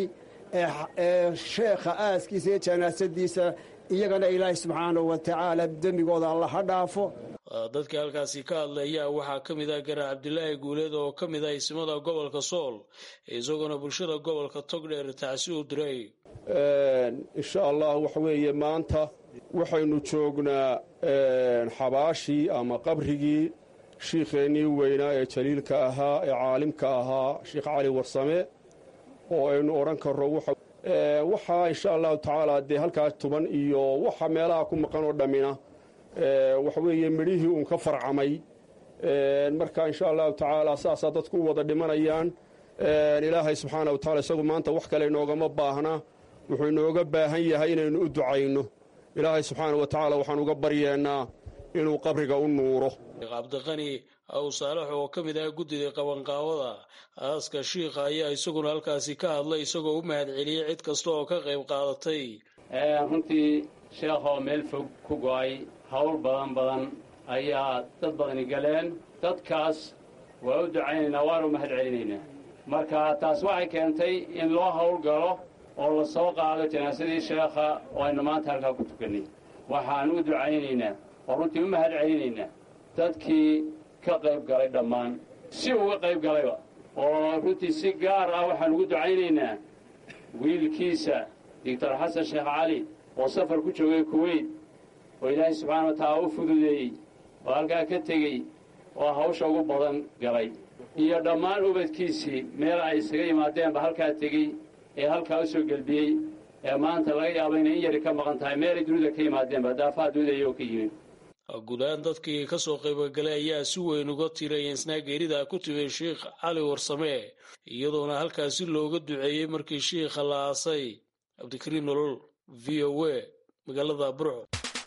ee sheekha aaskiisa iyo janaasadiisa iyagana ilaahay subxaanahu wa tacaala dembigooda alla ha dhaafo dadkii halkaasi ka hadlaya waxaa ka mid ah garaa cabdilaahi guuleed oo ka mid ah ismada gobolka sool isagoona bulshada gobolka togdheer tacsi u diray insha allah waxa weeye maanta waxaynu joognaa xabaashii ama qabrigii shiikheennii weynaa ee jaliilka ahaa ee caalimka ahaa sheekh cali warsame oo aynu odhan karro waxaa insha allahu tacaala dee halkaas tuban iyo waxa meelaha ku maqan oo dhammina waxa weeye midhihii uun ka farcamay marka insha allahu tacaala saasaa dadku u wada dhimanayaan ilaahay subxaana wa tacala isagu maanta wax kale inoogama baahna wuxuu inooga baahan yahay inaynu u ducayno ilaahay subxaana wa tacaala waxaan uga baryeennaa inuu qabriga u nuuro cabdiqani aw saalax oo ka mid ah guddida qabanqaabada aaska shiikha ayaa isaguna halkaasi ka hadlay isagoo u mahad celiyey cid kasta oo ka qayb qaadatay runtii sheekhoo meel fog ku go'ay howl badan badan ayaa dad badani galeen dadkaas waa u ducaynaynaa waanu mahad celinaynaa marka taas waxay keentay in loo howl galo oo la soo qaado janaasadii sheekha oo aynu maanta halkaa ku tukannay waxaan u ducaynaynaa oo runtii u mahad celinaynaa dadkii ka qayb galay dhammaan si uga qayb galayba oo runtii si gaar ah waxaan ugu ducaynaynaa wiilkiisa doctor xasan sheekh cali oo safar ku joogay kuweyt oo ilaahay subxaana wa tacaala u fududeeyey oo halkaa ka tegey oo hawsha ugu badan galay iyo dhammaan ubadkiisii meel ay isaga yimaadeenba halkaa tegey ee halkaa u soo gelbiyey ee maanta laga yaaba inay in yari ka maqan tahay meelay dunida ka yimaadeenba daafaha dunida iyagoo ka yimid guud ahaan dadkii ka soo qaybgalay ayaa si weyn uga tiray insnaa geerida ku timid sheikh cali warsame iyadoona halkaasi looga duceeyey markii shiikha la aasay cabdikariin nolol v o a magaalada burco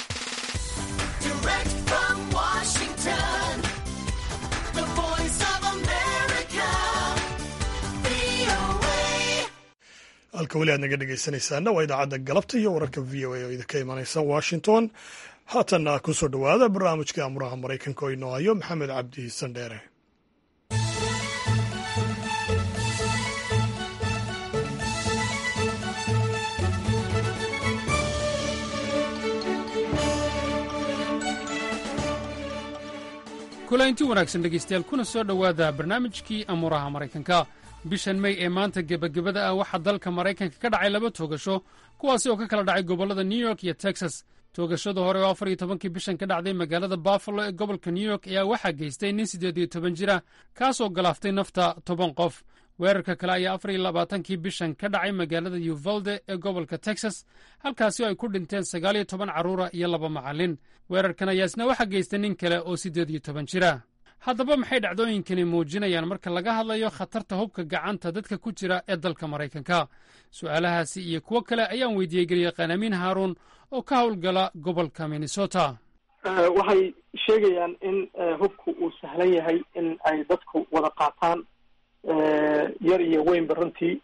halka weli aad naga dhegaysanaysaana waa idaacadda galabta iyo wararka v o a oo idinka imanaysa washington haatanna ku soo dhowaada barnaamijkii amuraha maraykanka oo inoo hayo maxamed cabdi sandheere kulaynti wanaagsan dhegaystayaal kuna soo dhowaada barnaamijkii amuuraha maraykanka bishan mey ee maanta gebagabada ah waxaa dalka maraykanka ka dhacay laba toogasho kuwaasi oo ka kala dhacay gobollada new york iyo texas toogashada hore oo afar iyo tobankii bishan ka dhacday magaalada buffalo ee gobolka new york ayaa waxaa geystay nin siddeed iyo toban jira kaasoo galaaftay nafta toban qof weerarka kale ayaa afar iyo labaatankii bishan ka dhacay magaalada uvalde ee gobolka texas halkaasi oo ay ku dhinteen sagaal iyo toban carruura iyo laba macallin weerarkan ayaa isna waxaa geystay nin kale oo siddeed iyo toban jira haddaba maxay dhacdooyinkani muujinayaan marka laga hadlayo khatarta hubka gacanta dadka ku jira ee dalka maraykanka su'aalahaasi iyo kuwo kale ayaan weydiiyey garyaqaan amiin haaruun oo ka howlgala gobolka minnesota waxay sheegayaan in hubku uu sahlan yahay in ay dadku wada qaataan yar iyo weynba runtii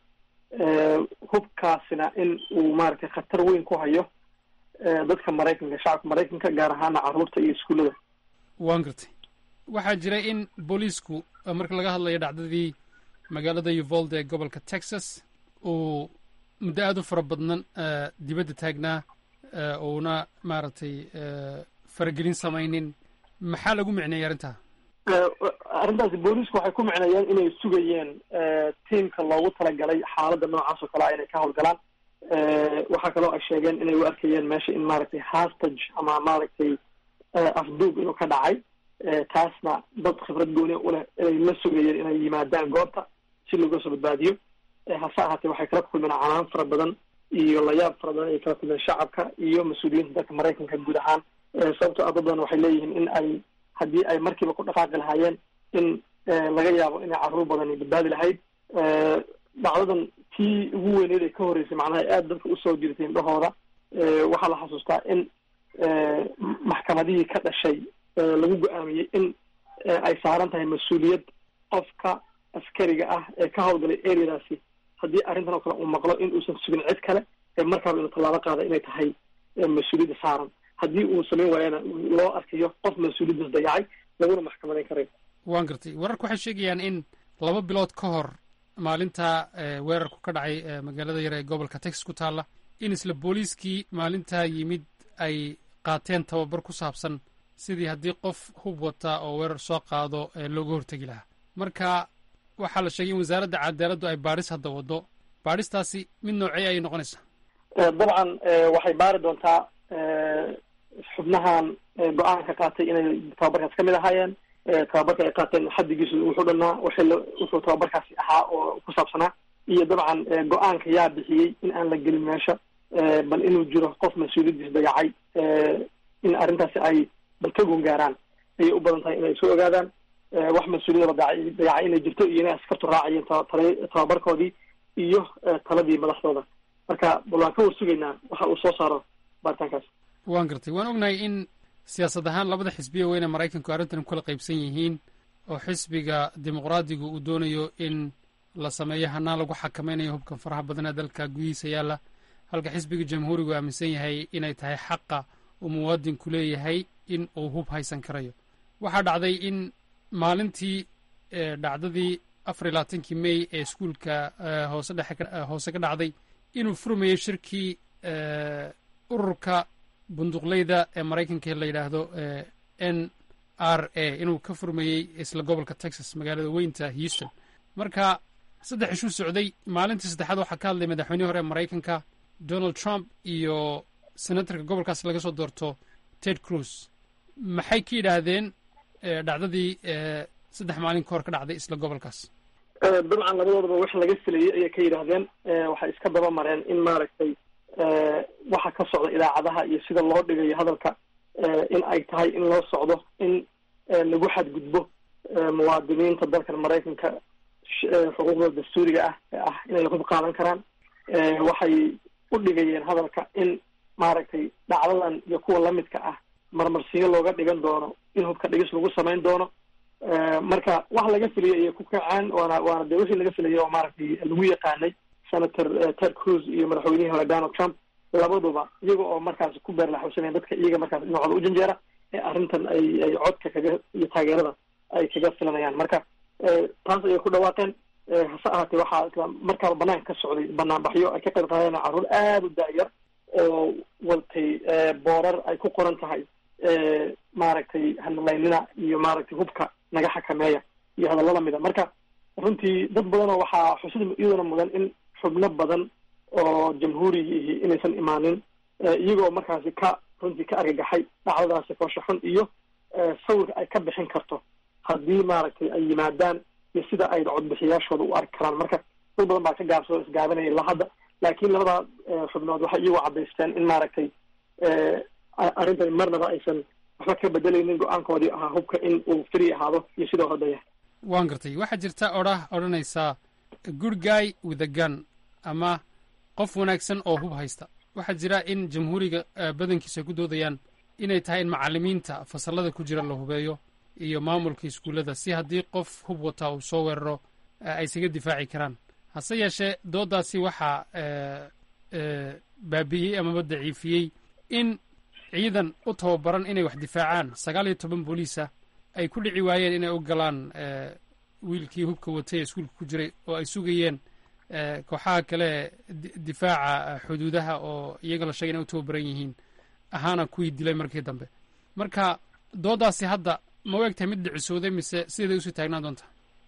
hubkaasina in uu maaragtay khatar weyn ku hayo dadka maraykanka shacabka maraykanka gaar ahaana carruurta iyo iskuullada waan gartay waxaa jira in booliisku marka laga hadlayo dhacdadii magaalada uvalde ee gobolka texas uu muddo aada u fara badnan dibadda taagnaa uuna maaragtay faragelin samaynin maxaa lagu micneeyay arrintaa arrintaasi booliisku waxay ku micneeyeen inay sugayeen tiamka loogu talagalay xaaladda noocaas oo kale a inay ka howlgalaan waxaa kaloo ay sheegeen inay u arkayeen meesha in maaragtay hastage ama maaragtay afduub inuu ka dhacay taasna dad khibrad gooni uleh inay la sugayeen inay yimaadaan goobta si looga soo badbaadiyo hase ahaatee waxay kala kulmeen canaan fara badan iyo layaab fara badan ayay kala kulmeen shacabka iyo mas-uuliyiinta dalka maraykanka guud ahaan sababto ah dad badan waxay leeyihiin in ay haddii ay markiiba ku dhaqaaqi lahaayeen in laga yaabo inay carruur badani badbaadi lahayd dhacdadan tii ugu weyneed ee ka horreysay macnaha aada dadka usoo jirtay indhahooda waxaa la xasuustaa in maxkamadihii ka dhashay lagu go-aamiyey in ay saaran tahay mas-uuliyad qofka askariga ah ee ka howlgalay areadaasi haddii arrintan oo kale uu maqlo in uusan sugin cid kale ee markaaba inuu tallaabo qaada inay tahay mas-uuliyadda saaran haddii uu samayn waayana loo arkayo qof mas-uuliyaddaas dayacay laguna maxkamadayn karayo waan gartay wararku waxay sheegayaan in laba bilood ka hor maalinta weerarku ka dhacay magaalada yar ee gobolka texas ku taalla in isla booliiskii maalintaa yimid ay qaateen tababar ku saabsan sidii haddii qof hub wata oo weerar soo qaado looga hortegi lahaa marka waxaa la sheegay in wasaaradda cadaaladdu ay baadhis hadda waddo baadhistaasi mid noocee ayay noqonaysaa dabcan waxay baari doontaa xubnahan go-aanka qaatay inay tababarkaas ka mid ahaayeen tababarka ay qaateen xaddigiisu wuxuu dhanaa wixii wuxuu tababarkaasi ahaa oo ku saabsanaa iyo dabcan go-aanka yaa bixiyey in aan la gelin meesha bal inuu jiro qof mas-uuliyaddiis dayacay in arrintaasi ay bal ka gungaaraan ayay u badan tahay inay soo ogaadaan wax mas-uuliyadaba daca dayacay inay jirto iyo inay askartu raacayeen ta tababarkoodii iyo taladii madaxdooda marka bal waan ka war sugaynaa waxa uu soo saaro baaritaankaas waan gartay waan ognahay in siyaasad ahaan labada xisbiya weyne maraykanku arrintan kula qaybsan yihiin oo xisbiga dimuqraadigu uu doonayo in la sameeyo hanaan lagu xakamaynayo hubkan faraha badan ee dalka gudihiisa yaalla halka xisbiga jamhuurigu aaminsan yahay inay tahay xaqa uu muwaadinku leeyahay in uu hub haysan karayo waxaa dhacday in maalintii dhacdadii afar iyo labaatankii may ee iskuulka hoose dhexe hoose ka dhacday inuu furmayey shirkii ururka bunduqleyda ee maraykanka la yidhaahdo n r a inuu ka furmayey isla gobolka texas magaalada weynta houston marka saddex ishuu socday maalintii saddexaad waxaa ka hadlay madaxweynihii hore ee maraykanka donald trump iyo senatorka gobolkaas laga soo doorto ted cruz maxay ka yidhaahdeen dhacdadii saddex maalin ka hor ka dhacday isla gobolkaas dabcan labadoodaba wax laga filayay ayay ka yidhaahdeen waxay iska daba mareen in maaragtay waxa ka socda idaacadaha iyo sida loo dhigayo hadalka in ay tahay in loo socdo in lagu xadgudbo muwaadiniinta dalkan maraykanka xuquuqda dastuuriga ah ee ah inay hub qaadan karaan waxay u dhigayeen hadalka in maaragtay dhacdadan iyo kuwa lamidka ah marmarsiyo looga dhigan doono in hubka dhigis lagu samayn doono marka wax laga filayay ayay ku kacaan waana waana dee wixii laga filayay oo maaragtay lagu yaqaanay senator ted cruz iyo madaxweynihii hore donald trump labaduba iyaga oo markaas ku beerlaxusanaya dadka iyaga markaas dhinacooda u janjeera ee arrintan ay ay codka kaga iyo taageerada ay kaga filanayaan marka taas ayay ku dhawaaqeen hase ahaatee waxaa markaaba banaanka ka socday banaanbaxyo ay ka qayb qaadeen carruur aada u daayar oo watay boorar ay ku qoran tahay maaragtay hanalaynina iyo maaragtay hubka naga xakameeya iyo hadallo lamida marka runtii dad badanoo waxaa xusid iyaduna mudan in xubno badan oo jamhuurigii inaysan imaanin iyagoo markaasi ka runtii ka argagaxay dhacdadaasi foosha xun iyo sawirka ay ka bixin karto haddii maaragtay ay yimaadaan iyo sida ay codbixiyaashooda u arki karaan marka dad badan baa ka gaabsoo isgaabinaya ilaa hadda laakiin labada xubnood waxay iyagu cadaysteen in maaragtay arrintan marnaba aysan waxba ka bedelaynin go-aankoodii ahaa hubka in uu free ahaado iyo sidoo hodaya waan gartay waxaa jirta odhah odhanaysaa good guy with a gun ama qof wanaagsan oo hub haysta waxaa jira in jamhuuriga badankiisa ay ku doodayaan inay tahay in macalimiinta fasalada ku jira la hubeeyo iyo maamulka iskuullada si haddii qof hub wataa uu soo weeraro ay isaga difaaci karaan hase yeeshee dooddaasi waxaa baabi'iyey amaba daciifiyey in ciidan u tababaran inay wax difaacaan sagaal iyo toban booliisa ay ku dhici waayeen inay u galaan wiilkii hubka watay ee iskuulka ku jiray oo ay sugayeen kooxaha kale difaaca xuduudaha oo iyaga la sheegay inay u tababaran yihiin ahaana kuwii dilay markii dambe marka dooddaasi hadda ma u egtahay mid dhicisooday mise sideeday usii taagnaan doontaa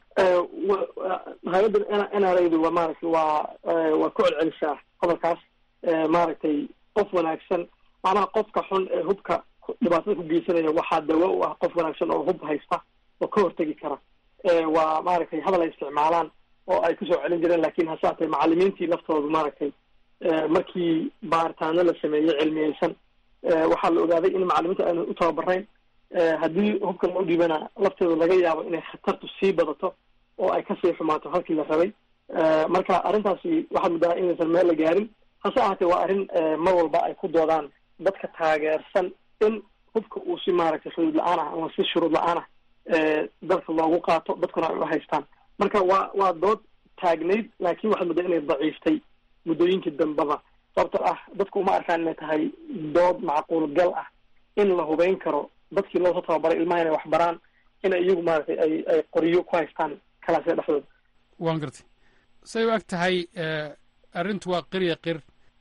hay-adda n r adu waa maaragtay waa waa ku celcelisaa qodolkaas maaragtay qof wanaagsan macnaha qofka xun ee hubka dhibaatada ku geysanaya waxaa dawo u ah qof wanaagsan oo hub haysta oo ka hortegi kara waa maaragtay hadal ay isticmaalaan oo ay kusoo celin jireen lakin hase haatee macalimiintii laftoodu maaragtay markii baaritaano la sameeyey cilmiyeysan waxaa la ogaaday in macalimiinta aanu u tababarayn haddii hubka loo dhiibana lafteedu laga yaabo inay khatartu sii badato oo ay kasii xumaato halkii la rabay marka arrintaasi waxaad muddaha inaysan meel la gaarin hase ahaatee waa arrin mar walba ay ku doodaan dadka taageersan in hubka uu si maaragtay xuduud la-aan ah ama si shuruud la-aan ah dalka loogu qaato dadkuna ay u haystaan marka waa waa dood taagnayd laakiin waxaad muddaa inay daciiftay muddooyinkii dambaba sababtoo ah dadku uma arkaan inay tahay dood macquul gal ah in la hubeyn karo dadkii loosoo tababaray ilmaha inay wax baraan inay iyagu maaragtay ay ay qoryo ku haystaan kalaasya dhexdooda waan gartay say u eg tahay arrintu waa qirya qir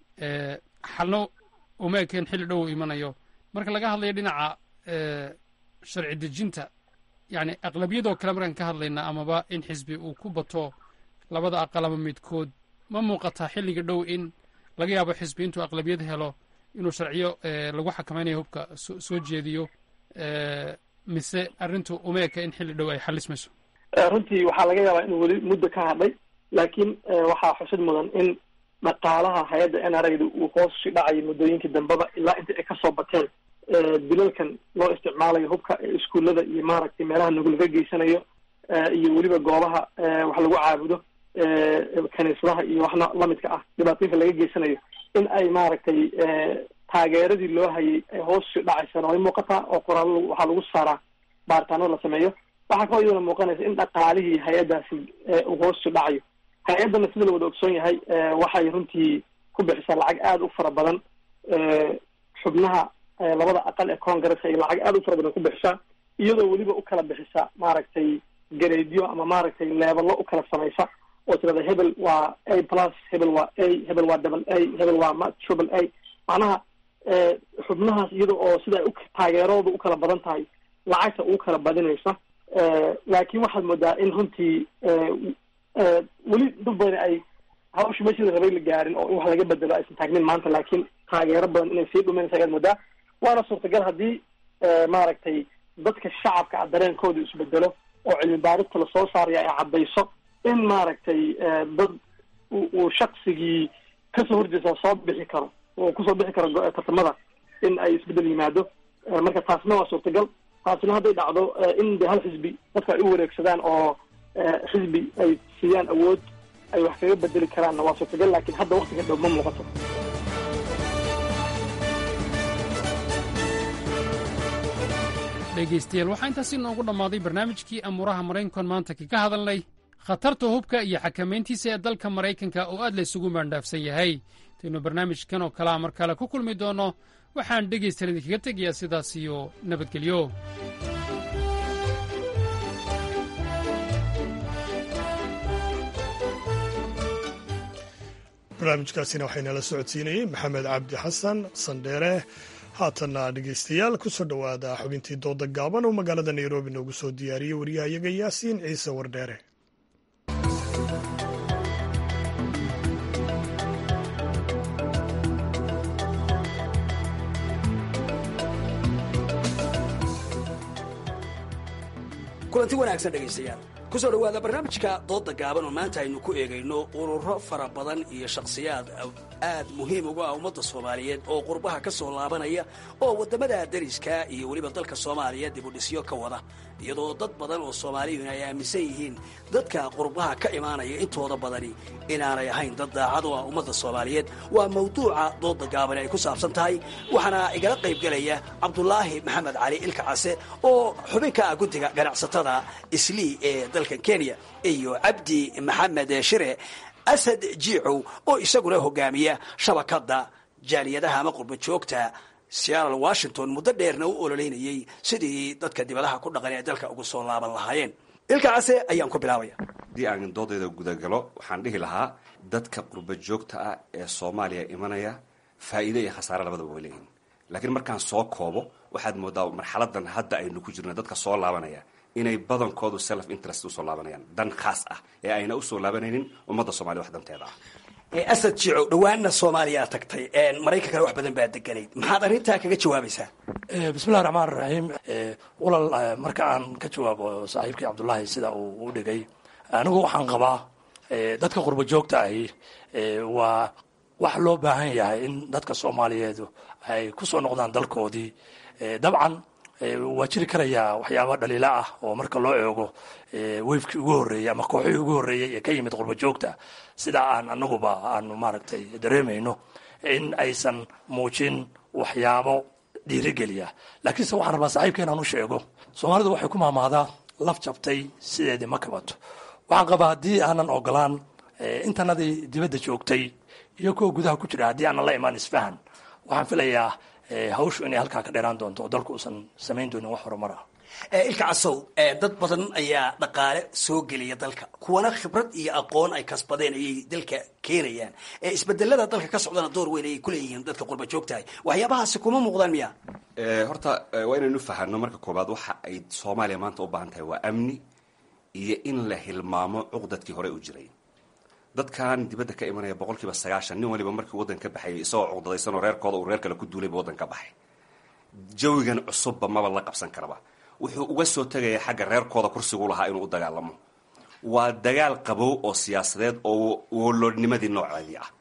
xalno uma ekeen xilli dhow imanayo marka laga hadlayo dhinaca sharci dejinta yacni aqlabiyadoo kale markaan ka hadlayna amaba in xisbi uu ku bato labada aqal ama midkood ma muuqataa xilliga dhow in laga yaabo xisbi intuu aqlabiyad helo inuu sharciyo lagu xakamaynayo hubka soo jeediyo mise arrintu uma eka in xilli dhow ay xalismayso runtii waxaa laga yaabaa inuu weli muddo ka hadlay laakiin waxaa xusid mudan in dhaqaalaha hay-adda n r da uu hoos si dhacayay muddooyinkii dambeba ilaa inta ay kasoo bateen dilalkan loo isticmaalayo hubka iskuullada iyo maaragtay meelaha nugulaga geysanayo iyo weliba goobaha wax lagu caabudo kaniisadaha iyo waxna lamidka ah dhibaatooyinka laga geysanayo in ay maaragtay taageeradii loo hayay ay hoos si dhacaysana way muuqataa oo qoraallo waxaa lagu saaraa baaritaano la sameeyo waxaa kaloo iyadana muuqanaysa in dhaqaalihii hay-addaasi uu hoos si dhacayo hay-addana sida la wada ogsoon yahay waxay runtii ku bixisaa lacag aada u fara badan xubnaha labada aqal ee congresska iyo lacag aada u fara badan ku bixisaa iyadoo weliba u kala bixisa maaragtay gareedyo ama maaragtay leebalo u kala samaysa oo tirada hebel waa a plus hebel waa a hebel waa double a hebel waa ma triple a macnaha xubnahaas iyada oo sida ay u taageerooda u kala badan tahay lacagta ugu kala badinaysa laakiin waxaad moodaa in runtii weli dad badan ay hawsha meeshii la rabay la gaarin oo in wax laga bedelo aysan taagnin maanta laakiin taageero badan inay sii dhuminaysa ayaad moodaa waana suurtagal haddii maaragtay dadka shacabka ah dareenkooda isbedelo oo cilmi baarista lasoo saaraya ay caddayso in maaragtay dad uu shaksigii kasoo horjeesa soo bixi karo oo kusoo bixi karo tartamada in ay isbedel yimaado marka taasna waa suurtagal taasina hadday dhacdo in de hal xisbi dadka ay u wareegsadaan oo xisbi ay siiyaan awood ay wax kaga bedeli karaanna waa suurtagal laakiin hadda waktiga dhow ma muuqato dhegaystayaal waxaa intaasi inoogu dhammaaday barnaamijkii amuuraha maraykankan maanta kaga hadalnay khatarta hubka iyo xakamayntiisa ee dalka maraykanka oo aad la isugu maandhaafsan yahay intaynu barnaamijkan oo kalea mar kale ku kulmi doonno waxaan dhegaystayaal idinkaga tegayaa sidaas iyo nabadgelyo barnaamijkaasina waxaynala socodsiinayey maxamed cabdi xasan sandheere haatanna dhegaystayaal kusoo dhowaada xubintii dooda gaaban oo magaalada nairobi noogu soo diyaariyey waryahayaga yaasiin ciise wardheere kulanti wanaagsan dhegaystayaal kusoo dhowaada barnaamijka dooda gaaban oo maanta aynu ku eegayno ururo fara badan iyo shakhsiyaad aad muhiim uga ah ummadda soomaaliyeed oo qurbaha ka soo laabanaya oo waddamada dariska iyo weliba dalka soomaaliya dibudhisyo ka wada iyadoo dad badan oo soomaaliyuhuna ay aaminsan yihiin dadka qurbaha ka imaanaya intooda badani inaanay ahayn dad daacad oo ah ummadda soomaaliyeed waa mawduuca dooda gaabani ay ku saabsan tahay waxaana igala qaybgelaya cabdulaahi maxamed cali ilka case oo xubin ka ah guddiga ganacsatada islii ee dalkan kenya iyo cabdi maxamed shire asad jiicow oo isaguna hogaamiya shabakadda jaaliyadaha ama qurba joogta seattle washington muddo dheerna u ololeynayey sidii dadka dibadaha ku dhaqan ee dalka ugu soo laaban lahaayeen ilka case ayaan ku bilaabaya haddii aan doodayda gudagalo waxaan dhihi lahaa dadka qurba joogta ah ee soomaaliya imanaya faa'iido iyo khasaare labadaba way leeyihin laakiin markaan soo koobo waxaad moodaa marxaladan hadda aynu ku jirna dadka soo laabanaya inay badankoodu self interest usoo laabanayaan dan khaas ah ee ayna usoo laabanaynin ummadda soomaliya wax danteeda ah asad jiicow dhowaanna soomaaliya tagtay maraykankana wax badan baa deganayd maxaad arrintaa kaga jawaabaysaa bismillahi raxmaan raxiim walal marka aan ka jawaabo saaxiibkii cabdullaahi sida uu u dhigay anigu waxaan qabaa dadka qurba joogta ahi waa wax loo baahan yahay in dadka soomaaliyeedu ay ku soo noqdaan dalkoodii dabcan waa jiri karayaa waxyaaba dhaliila ah oo marka loo eego weyfkii ugu horreeyey ama kooxihii ugu horreeyey ee ka yimid qurba joogta sida aan anaguba aanu maaragtay dareemayno in aysan muujin waxyaabo dhiirigeliya laakiinse waxaan rabaa saaxiibka inaan u sheego soomaalidu waxay ku maamaadaa laf jabtay sideedii ma kabato waxaan qabaa haddii aanan ogolaan intanadii dibadda joogtay iyo kuwa gudaha ku jira haddii aanan la imaan isfahan waxaan filayaa hawshu inay halkaa ka dheeraan doonto oo dalku uusan samayn doonin wax horumar ah ilka casow dad badan ayaa dhaqaale soo geliya dalka kuwana khibrad iyo aqoon ay kasbadeen ayay dalka keenayaan isbedelada dalka ka socdana door weyn ayay kuleeyihiin dadka qurba joogtahay waxyaabahaasi kuma muuqdaan miya horta waa inaynu fahano marka koobaad waxa ay soomaaliya maanta u baahan tahay waa amni iyo in la hilmaamo cuqdadkii hore u jiray dadkan dibadda ka imanaya boqol kiiba sagaashan nin waliba markii waddan ka baxayay isagoo cuqdadaysanoo reerkooda uu reer kale ku duulayba waddan ka baxay jawigan cusubba maba la qabsan karaba wuxuu uga soo tegaya xagga reerkooda kursigu lahaa inuu u dagaalamo waa dagaal qabow oo siyaasadeed oo woloodnimadii nooceedii ah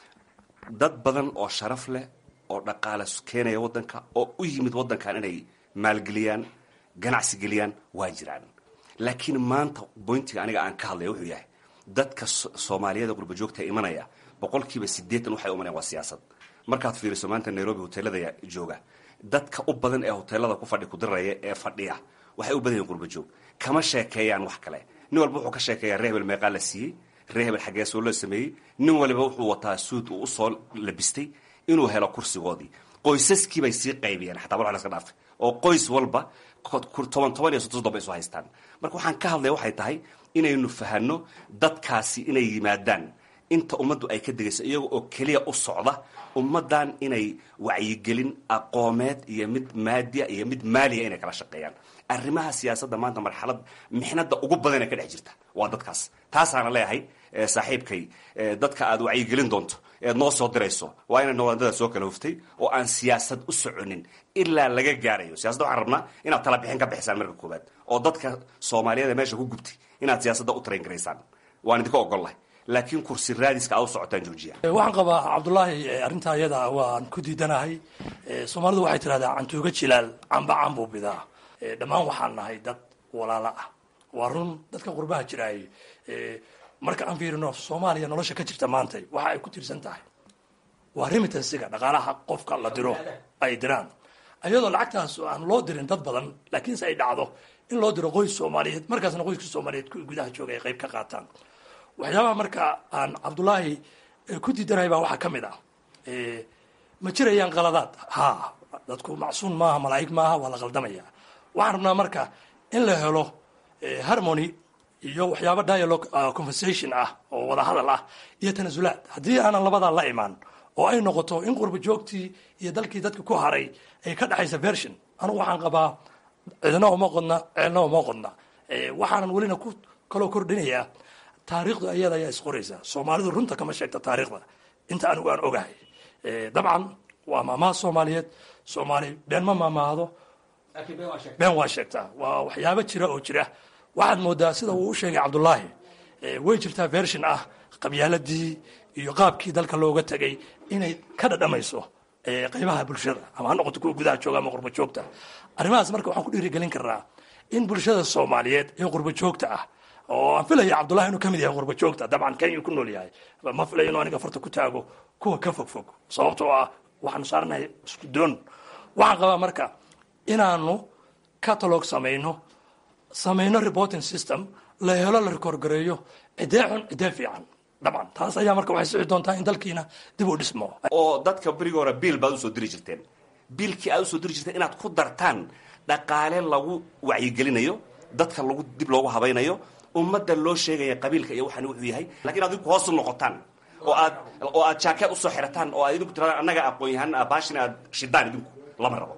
dad badan oo sharaf leh oo dhaqaale keenaya waddanka oo u yimid waddankan inay maalgeliyaan ganacsi geliyaan waa jiraan laakiin maanta boyntiga aniga aan ka hadlaya wuxuu yahay dadka soomaaliyada qurba joogta imanaya boqolkiiba sideetan waxay umanayaan waa siyaasad markaad fiiriso maanta nairobi hoteelada jooga dadka u badan ee hoteelada ku fadhi kudiraya ee fadhiya waxay u badan yihin qurba joog kama sheekeeyaan wax kale nin walba wuxuu ka sheekeeyaa ree hebel meeqaa la siiyey ree hebel xaggee soo la sameeyey nin waliba wuxuu wataa suud uu usoo labistay inuu helo kursigoodii qoysaskii bay sii qaybiyeen xataa war laska dhaafay oo qoys walba toban toban iyo soddon soddon bay isu haystaan marka waxaan ka hadlaya waxay tahay inaynu fahano dadkaasi inay yimaadaan inta ummaddu ay ka degayso iyaga oo keliya u socda ummaddan inay wacyigelin aqoomeed iyo mid maadiya iyo mid maaliya inay kala shaqeeyaan arrimaha siyaasadda maanta marxalad mixnada ugu badan ee ka dhex jirta waa dadkaas taasaana leeyahay saaxiibkay dadka aad wacyigelin doonto eed noo soo dirayso waa inay noqdaan soo kala huftay oo aan siyaasad u soconin ilaa laga gaarayo siyasada waxaan rabnaa inaad tala bixin ka bixisaan marka koowaad oo dadka soomaaliyeed ee meesha ku gubtay inaad siyaasadda u train garaysaan waan idinka ogollahay laakiin kursi raadiska aad u socotaan joojiya waxaan qabaa cabdullaahi arrintaa iyada waan ku diidanahay soomaalidu waxay tidhahdaa cantuuga jilaal camba cambuu bidaa dhammaan waxaan nahay dad walaalo ah waa run dadka qurbaha jiraay marka aan fiirino soomaaliya nolosha ka jirta maanta waxa ay ku tiirsan tahay waa remitansiga dhaqaalaha qofka la diro ay diraan ayadoo lacagtaas aan loo dirin dad badan laakiinse ay dhacdo in loo diro qoys soomaaliyeed markaasna qoyska soomaaliyeed kuwii gudaha jooga ay qayb ka qaataan waxyaabaha marka aan cabdullaahi ku diidanahay baa waxaa ka mid ah ma jirayaan qaladaad ha dadku macsuun maaha malaa'ig maaha waa la qaldamaya waxaan rabnaa marka in la helo harmony iyo waxyaaba dialogue conversation ah oo wada hadal ah iyo tanasulaad haddii aanan labadaa la imaan oo ay noqoto in qurba joogtii iyo dalkii dadka ku haray ay ka dhexaysa version anugu waxaan qabaa cidna uma qodna ceelna uma qodna waxaanan welina ku kaloo kordhinayaa taariikhdu ayada ayaa isqoraysa soomaalidu runta kama sheegta taariikhda inta anigu aan ogahay dabcan waa maamaha soomaaliyeed soomaali been ma maamaahdo been waa sheegtaa waa waxyaabo jira oo jira waxaad moodaa sida uu u sheegay cabdulaahi way jirtaa version ah qabyaaladii iyo qaabkii dalka looga tegay inay ka dhadhamayso qaybaha bulshada ama ha noqoto kuwa gudaha jooga ama qurba joogta arrimahaas marka waxaan ku dhiirigelin karnaa in bulshada soomaaliyeed ee qurba joogta ah oo aan filaya cabdullahi inuu kamid yahay qurba joogta dabcan kenya ku nool yahay ma filayo inuu aniga farta ku taago kuwa ka fog fog sababtoo ah waxaanu saaranahay isku doon waxaan qabaa marka inaanu catalog samayno samayno reporting system la helo la rekoorgareeyo cidee xun cidee fiican dabcan taas ayaa marka waxay sixi doontaa in dalkiina dib u dhismo oo dadka berigi hore biil baad usoo diri jirteen biilkii aad usoo diri jirteen inaad ku dartaan dhaqaale lagu wacyigelinayo dadka lagu dib loogu habaynayo ummadda loo sheegaya qabiilka iyo waxaan wuxuu yahay lakiin ad idinku hoos u noqotaan oo aad oo aad jaakeed usoo xirataan oo aad idinku tiradaan annaga aqoon yahan baashin aad shidaan idinku lama rabo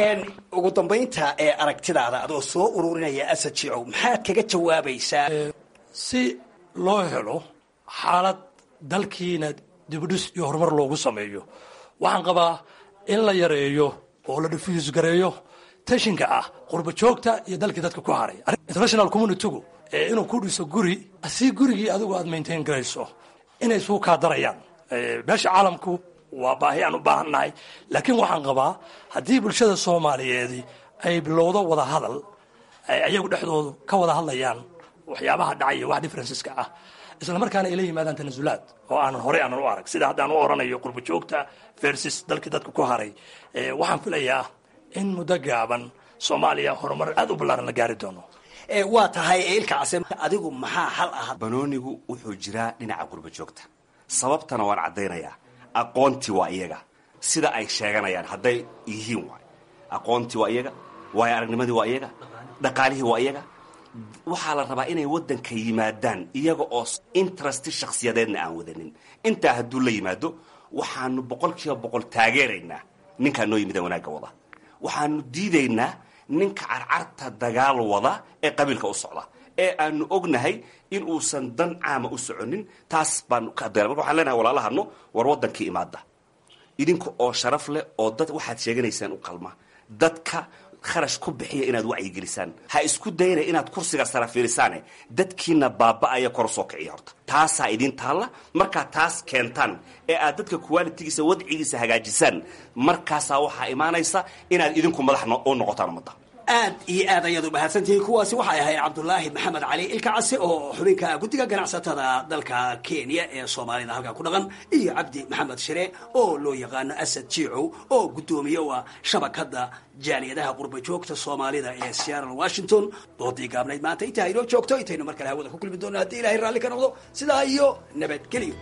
ugu dambaynta ee aragtidaada adoo soo ururinaya asad jicow maxaad kaga jawaabaysaa si loo helo xaalad dalkiina dibudhis iyo horumar loogu sameeyo waxaan qabaa in la yareeyo oo la diffuse gareeyo tashinka ah qurba joogta iyo dalkii dadka ku haray international communitygu inuu ku dhiso guri si gurigii adigu aad maintain garayso inay suu kaa darayaan meesha caalamku waa baahi aan u baahan nahay laakiin waxaan qabaa haddii bulshada soomaaliyeedi ay bilowdo wada hadal ayagu dhexdoodu ka wada hadlayaan waxyaabaha dhacaya wax differenceska ah isla markaana ay la yimaadaan tanasulaad oo aanan horey aanan u arag sida haddaan u oranayo qurba joogta versus dalkii dadka ku haray waxaan filayaa in muddo gaaban soomaaliya horumar aad u ballaaran la gaari doono waa tahay ilkaase adigu maxaa xal ah banoonigu wuxuu jiraa dhinaca qurba joogta sababtana waan caddaynayaa aqoontii waa iyaga sida ay sheeganayaan hadday yihiin waay aqoontii waa iyaga waayo aragnimadii waa iyaga dhaqaalihii waa iyaga waxaa la rabaa inay waddanka yimaadaan iyaga oo interesti shakhsiyadeedna aan wadanin intaa hadduu la yimaado waxaanu boqol kiiba boqol taageeraynaa ninkaa noo yimida wanaagga wada waxaanu diidaynaa ninka carcarta dagaal wada ee qabiilka u socda ee aanu ognahay in uusan dan caama u soconin taas baanu ka adayna marka waxaan leenahay walaalahano war waddankii imaada idinka oo sharaf leh oo dad waxaad sheeganaysaan u qalma dadka kharash ku bixiya inaad wacyigelisaan ha isku dayna inaad kursiga sara fiirisaane dadkiina baaba'aya kor soo kiciya horta taasaa idin taalla markaad taas keentaan ee aad dadka qualitigiisa wadcigiisa hagaajisaan markaasaa waxaa imaanaysa inaad idinku madax u noqotaan ummadda aad iyo aad ayaad u mahadsantihiin kuwaasi waxay ahayd cabdulaahi maxamed cali ilkacase oo xubinka guddiga ganacsatada dalka kenya ee soomaalida halkaa ku dhaqan iyo cabdi maxamed shire oo loo yaqaano asad jiicow oo guddoomiye u ah shabakadda jaaliyadaha qurba joogta soomaalida ee seattle washington doodii gaabnayd maanta intaa inoo joogto intaynu mar kale hawada ku kulmi doonno haddii ilahay raalli ka noqdo sidaa iyo nabadgelyo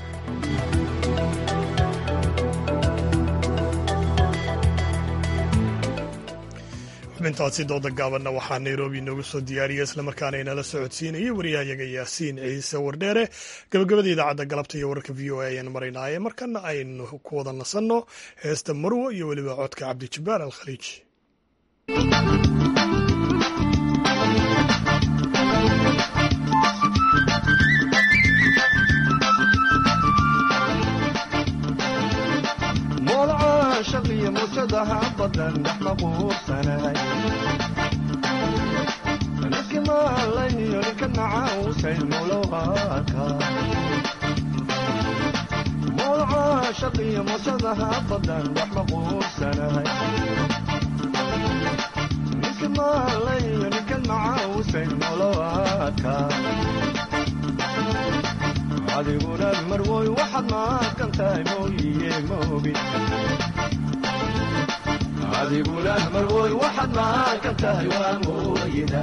xubintaasi dooda gaabanna waxaa nairobi inoogu soo diyaariya islamarkaana inala socodsiinayay wariyahayaga yaasiin ciise wardheere gabagabada idaacadda galabta iyo wararka v o a ayaan maraynaaye markana aynu ku wada nasanno heesta marwo iyo weliba codka cabdijabbaar alkhaliij shaqiyo muujadaha badan dhex maquursanay ninkii maalayniyo ninka nacausay mulowaka mawlaca shaqiyo muujadaha badan dhex maquursanay ninkii maalayniyo ninka nacausay mulowaka adiguna marwoy waxaad maaqan tahay mooyiye moogi adiguna marwoy waxaad maaqan tahay waa mooyida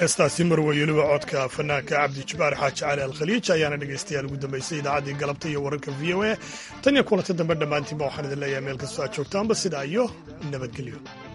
heestaasi marwey weliba codka fanaanka cabdi jabbaar xaaji cali alkhaliij ayaana dhegaystayaal ugu dambaysay idaacaddii galabta iyo wararka v o a tan iyo kulanta dambe dhammaantiinba waxaan idin leeyahay meel kastoo aad joogtaanba sidaa iyo nabadgelyo